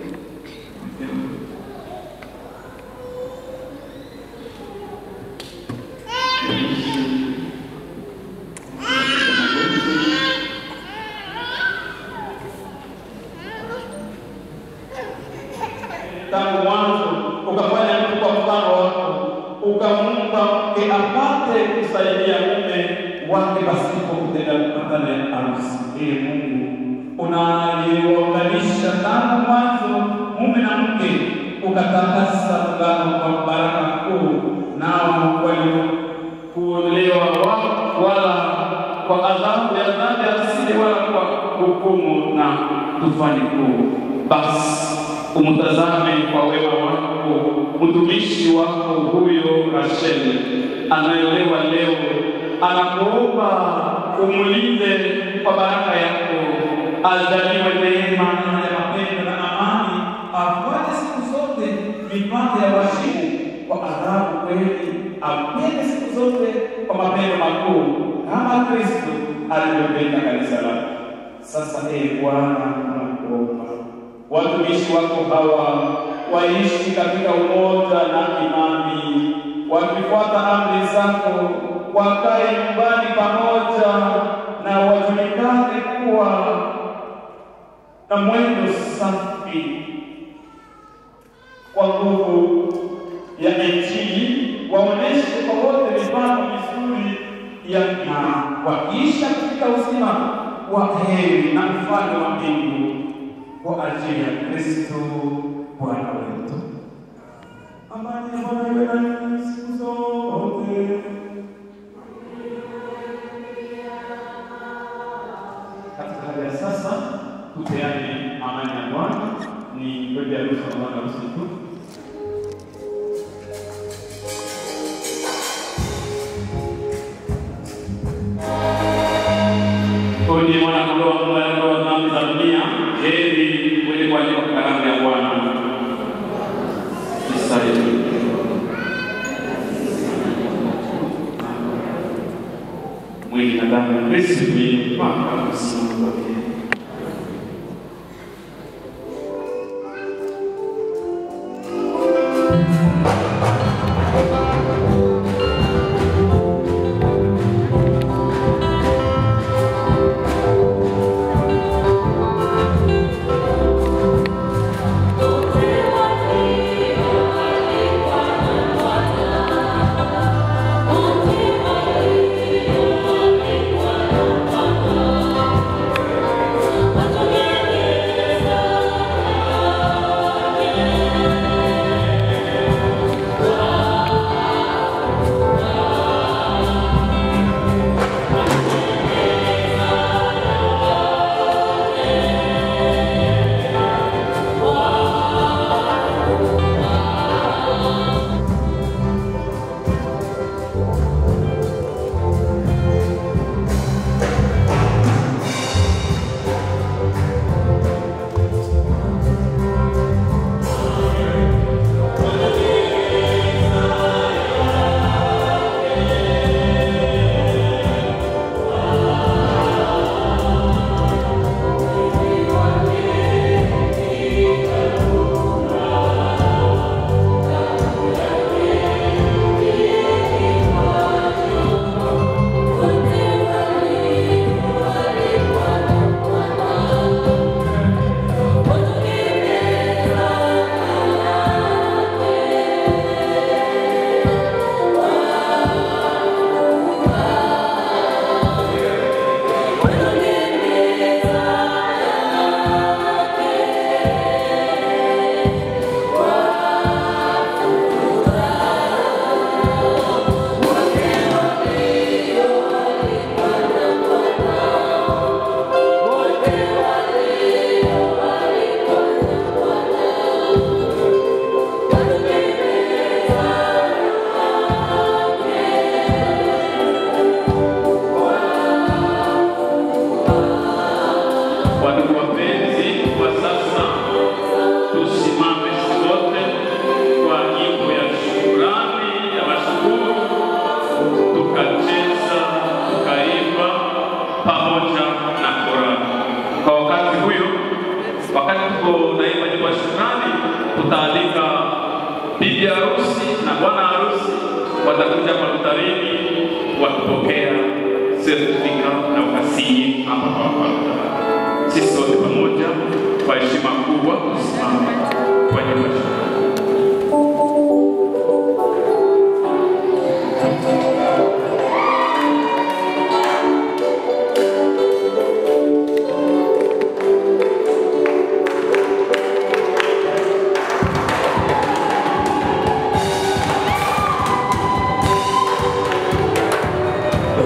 tangu mwanzo ukafanya mtu kwa mfano wako, ukamumba mke apate kusaidia mume wake pasipo kutenda kupatana harusi. Ee Mungu, unaliwaunganisha tangu mwanzo mume na mke, ukatakasa muungano kwa baraka kuu, nao waliokuolewa wao wala kwa adhabu ya dhambi asili wala kwa hukumu na tufani kuu. Basi umtazame kwa wema wako mtumishi wako huyo Rasheli anayeolewa leo, anakuomba umlinde kwa baraka yako, ajaliwe neema ya mapendo na amani, afuate siku zote mipaka ya washimu kwa adhabu kweli, apende siku zote kwa mapendo makuu kama Kristo alivyopenda kanisa lake. Sasa ee Bwana, tunakuomba watumishi wako hawa waishi katika umoja na imani, wakifuata amri zako, wakae nyumbani pamoja na wajulikane kuwa na mwendo safi kwa nguvu ya Injili, waoneshe kwa wote mifano mizuri ya na wakiisha katika uzima wa heri na mfano wa mbingu kwa ajili ya Kristo Bwana wetu. Amani ya Bwana iwe nanyi siku zote. Katika hali ya sasa, tupeane amani ya Bwana. Ni bibi harusi na bwana harusi tu. Huyu ndiye mwana kondoo wa Mungu anayeondoa dhambi za dunia. Heri mwenye kuandikwa katika kalamu ya Bwana. Isaia. Mwili na damu ya Kristo mpaka kusimama kwake. Thank Wakati tuko naimba nyimbo ya shukrani, tutaalika bibi harusi na bwana harusi watakuja kwa altarini wakipokea sertifika na ukasii hapa kwa altar. Sisi sote pamoja kwa heshima kubwa tusimame kwa nyimbo ya shukrani.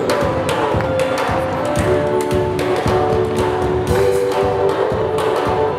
Thank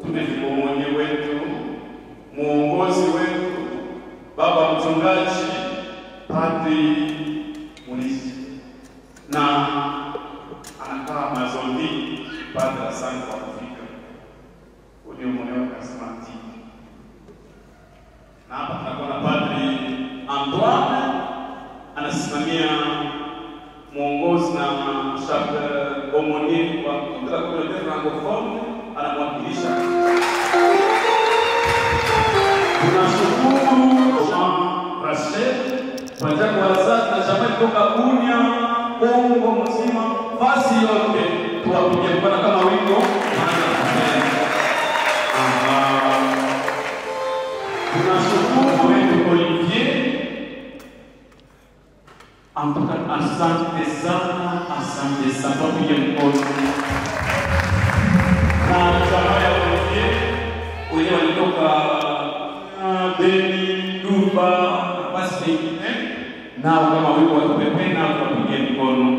tumezibomonye wetu, muongozi wetu, baba mchungaji, padri Mulisi na anakaa Mazombi. Padri, asante kwa kufika, ulio mwenyewe karismatiki. Na hapa tunakuwa na padri Antoine anasimamia mwongozi na Jacques Omonier wa kutoka communauté francophone anamwakilisha. Tunashukuru Jean Rachel pamoja kwa wazazi na jamaa kutoka Bunia, Kongo mzima, fasi yote tuwapigie mkono kama wimbo Aha. Tunashukuru wetu Olivier Amtoka, asante sana, asante sana, tupige mkono na jamaa ya Olivier wenyewe walitoka uh, Beni, Duba na basi pengine nao kama wimbo watupepe nao tuwapigie mkono.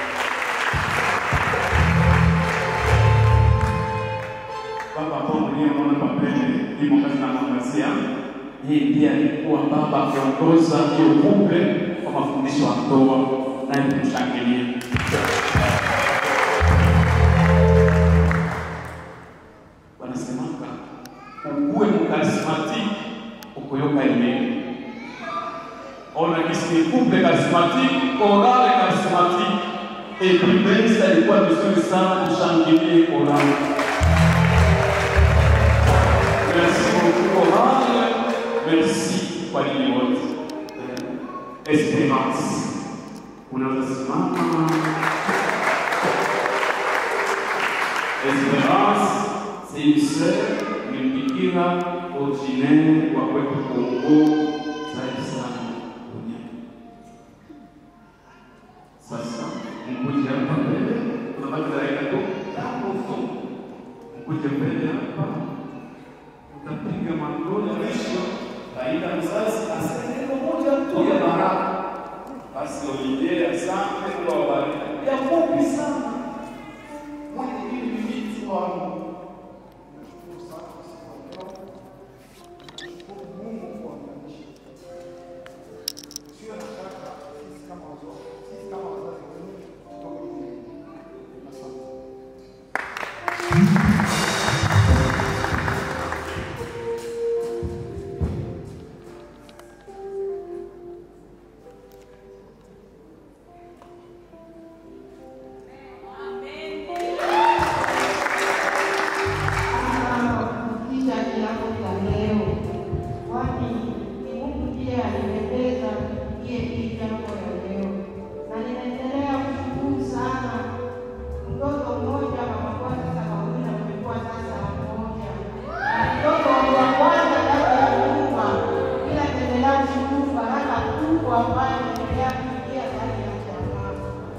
Baba ambao mliyeona hapa mbele imo katika mangazia yeye ndiye alikuwa baba akiongoza hiyo kumbe kwa mafundisho ya ndoa, naye tumshangilie. Wanasemaka ukuwe mkarismatiki ukuyoka imeni ona kisi ni kumbe karismatiki orale karismatiki epimbensa ilikuwa vizuri sana, tushangilie orale. Merci beaucoup orale, merci kwa nini wote. Esperance, unaweza simama. Esperance, c'est une sœur, une bikira originaire wa kwetu Kongo, zaidi sana duniani. Sasa mkuje hapa mbele, tunabaki dakika tu tano tu. Mkuje mbele hapa, utapiga magoli mwisho, aidha mzazi aseme neno moja tu ya baraka. Basi Olivier, asante kwa baraka ya fupi sana mwenye hili ni miti wangu kufikisha kiapo cha leo, kwani ni Mungu ndiye alipendeza tufikie hii jambo ya leo, na ninaendelea kushukuru sana. Mtoto mmoja mama kwa sasa wawili na mmekuwa sasa mmoja, na mtoto wa kwanza ndani ya nyumba, ila naendelea kushukuru baraka kubwa ambayo inaendelea kuingia ndani ya jamaa.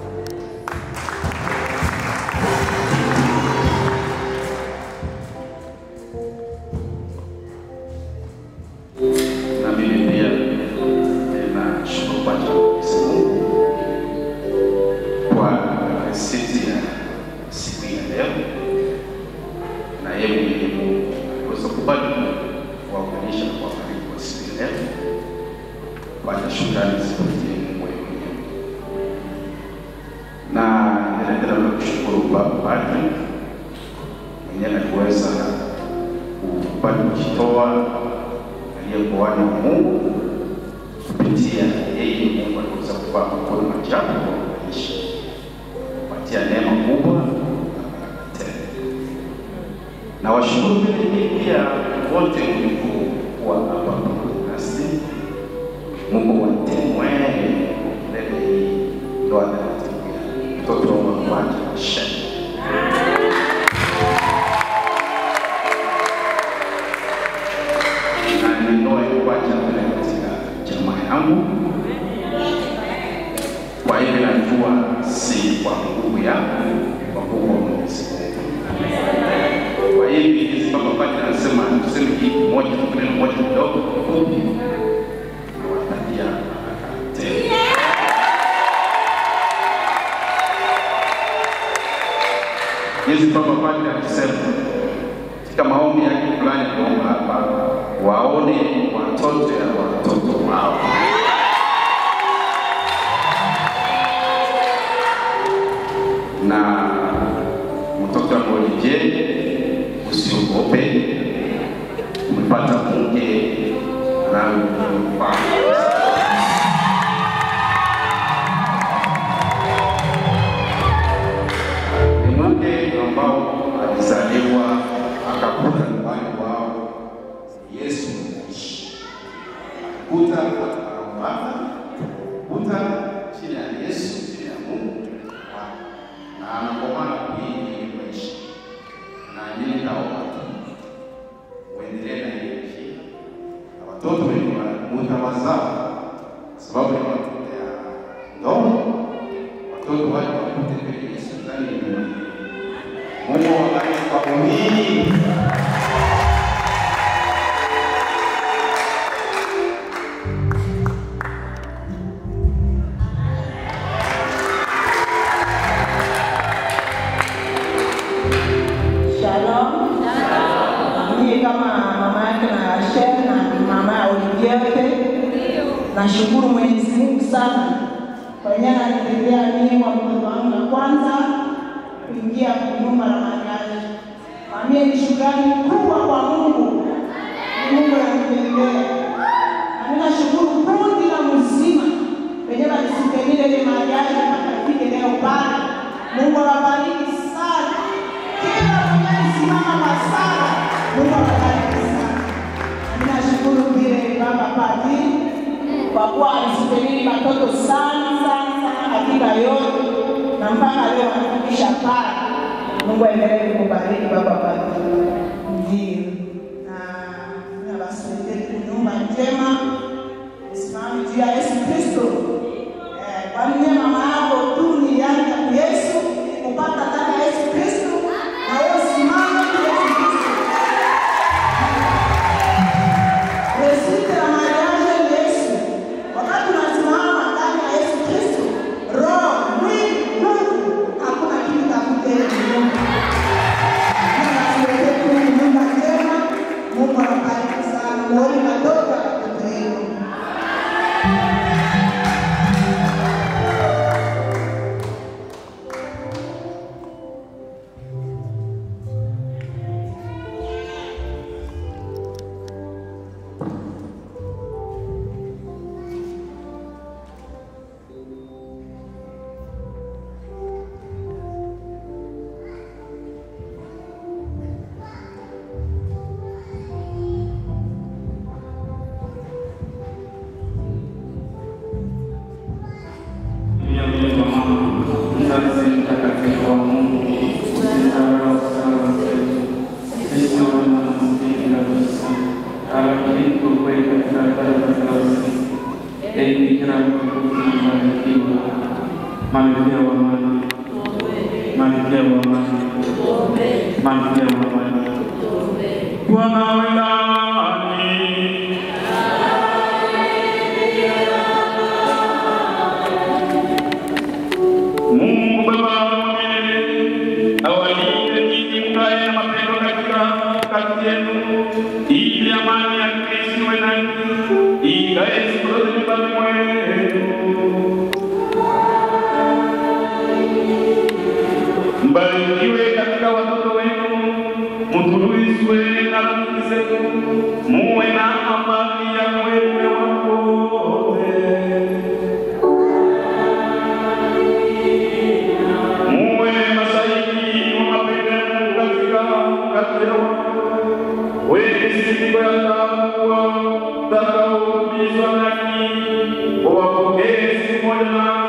na mimi pia ninashukuru kwa ajili ya Mwenyezi Mungu kwa risiti ya siku hii ya leo, na yeye mwenyewe Mungu aliweza kubali kuwaunganisha na kuwabariki kwa siku ya leo. Kwanza shukrani zipatie Mungu yeye mwenyewe, na ninaendelea na kushukuru Baba Padri mwenyewe aliweza kubali kujitoa aliyekuwani wa Mungu kupitia yeye Mungu aliweza kuvaa mkono majabu kwa maisha kupatia neema kubwa na baraka tele. Na washukuru vile vile pia wote mliokuwa hapa pamoja nasi. Mungu watemwee milele hii ndoa takatifu ya mtoto wa kwanza Sheni. na ninoe kwacha vile katika jamaa yangu. Kwa hivyo najua si kwa nguvu yangu, ni kwa nguvu ya Mwenyezi Mungu. Kwa hivi hizi baba pati anasema tuseme hii moja neno moja kidogo fupi, nawatakia baraka tele. Hizi baba pati alisema katika maombi ndoto ya watoto wao. Na mtoto wa Molije, usiogope, umepata mke anayekufaa. ni mke ambao alizaliwa akakuta nyumbani kwao Yesu anaishi, kuta anaupata kuta chini ya Yesu, chini ya Mungu na anakomana kuishi ili kuishi na mimi naomba tu uendelee na hiyo njia, na watoto wengi mutawazaa sababu ni watoto ya ndoa, watoto wale wakute kwenye Yesu ndani ya Mungu. Mungu awabariki kwa wingi. Shalom. Mimi kama mama yake na Rachel na mama ya Olivier, nashukuru Mwenyezi Mungu sana kwa yeye ananiletea mimi wa mtoto wangu wa kwanza kuingia kunyumba la mariaji. Mwambie ni shukrani kubwa kwa Mungu, ni Mungu ananipendea. Na mimi nashukuru kundi la mzima wenye walisikelile ile mariaji mpaka ifike leo pale. Mungu awabariki sana kila mwenye alisimama kwa sala, Mungu awabariki sana. Mimi nashukuru vile baba Padri kwa kuwa alisubiri watoto sana sana sana katika yote na mpaka leo anafikisha pale. Mungu aendelee kukubariki baba Padri. Ndio. Na na basi wetu nyumba njema usimame juu ya Yesu Kristo. Eh, kwani yeye mama yako tu nilianza kwa Yesu kupata kama Yesu Kristo na wewe simama kwa Yesu Kristo. Resite la mariage ni Yesu. Wakati unasimama ndani ya Yesu Kristo, roho, mwili, nguvu, hakuna kitu kakutenda Mungu. Na tuweke tu nyumba njema. Mungu anabariki sana. Muone watoto wa watoto wenu. ya mlima mama, mzazi mtakatifu wa Mungu, usisahau sala zetu sisi wana maskini kabisa, lakini tukweli katika daraja za usiku. Ee Bikira mtukufu na mbarikiwa, malkia wa amani, malkia wa amani, malkia wa amani, Bwana awe nanyi. Mungu Baba wa milele awalinde nyinyi mkae na mapendo katika kati yenu, ili amani ya Kristo iwe nanyi ikae siku zote nyumbani mwenu. Mbarikiwe katika watoto wenu, mtulizwe na rafiki zenu, muwe na amani ya mweme wote. muwe mashahidi wa mapendo ya Mungu katika kati yao, wenye siku ya taabu watakaoulizwa nanyi, wawapokee siku moja na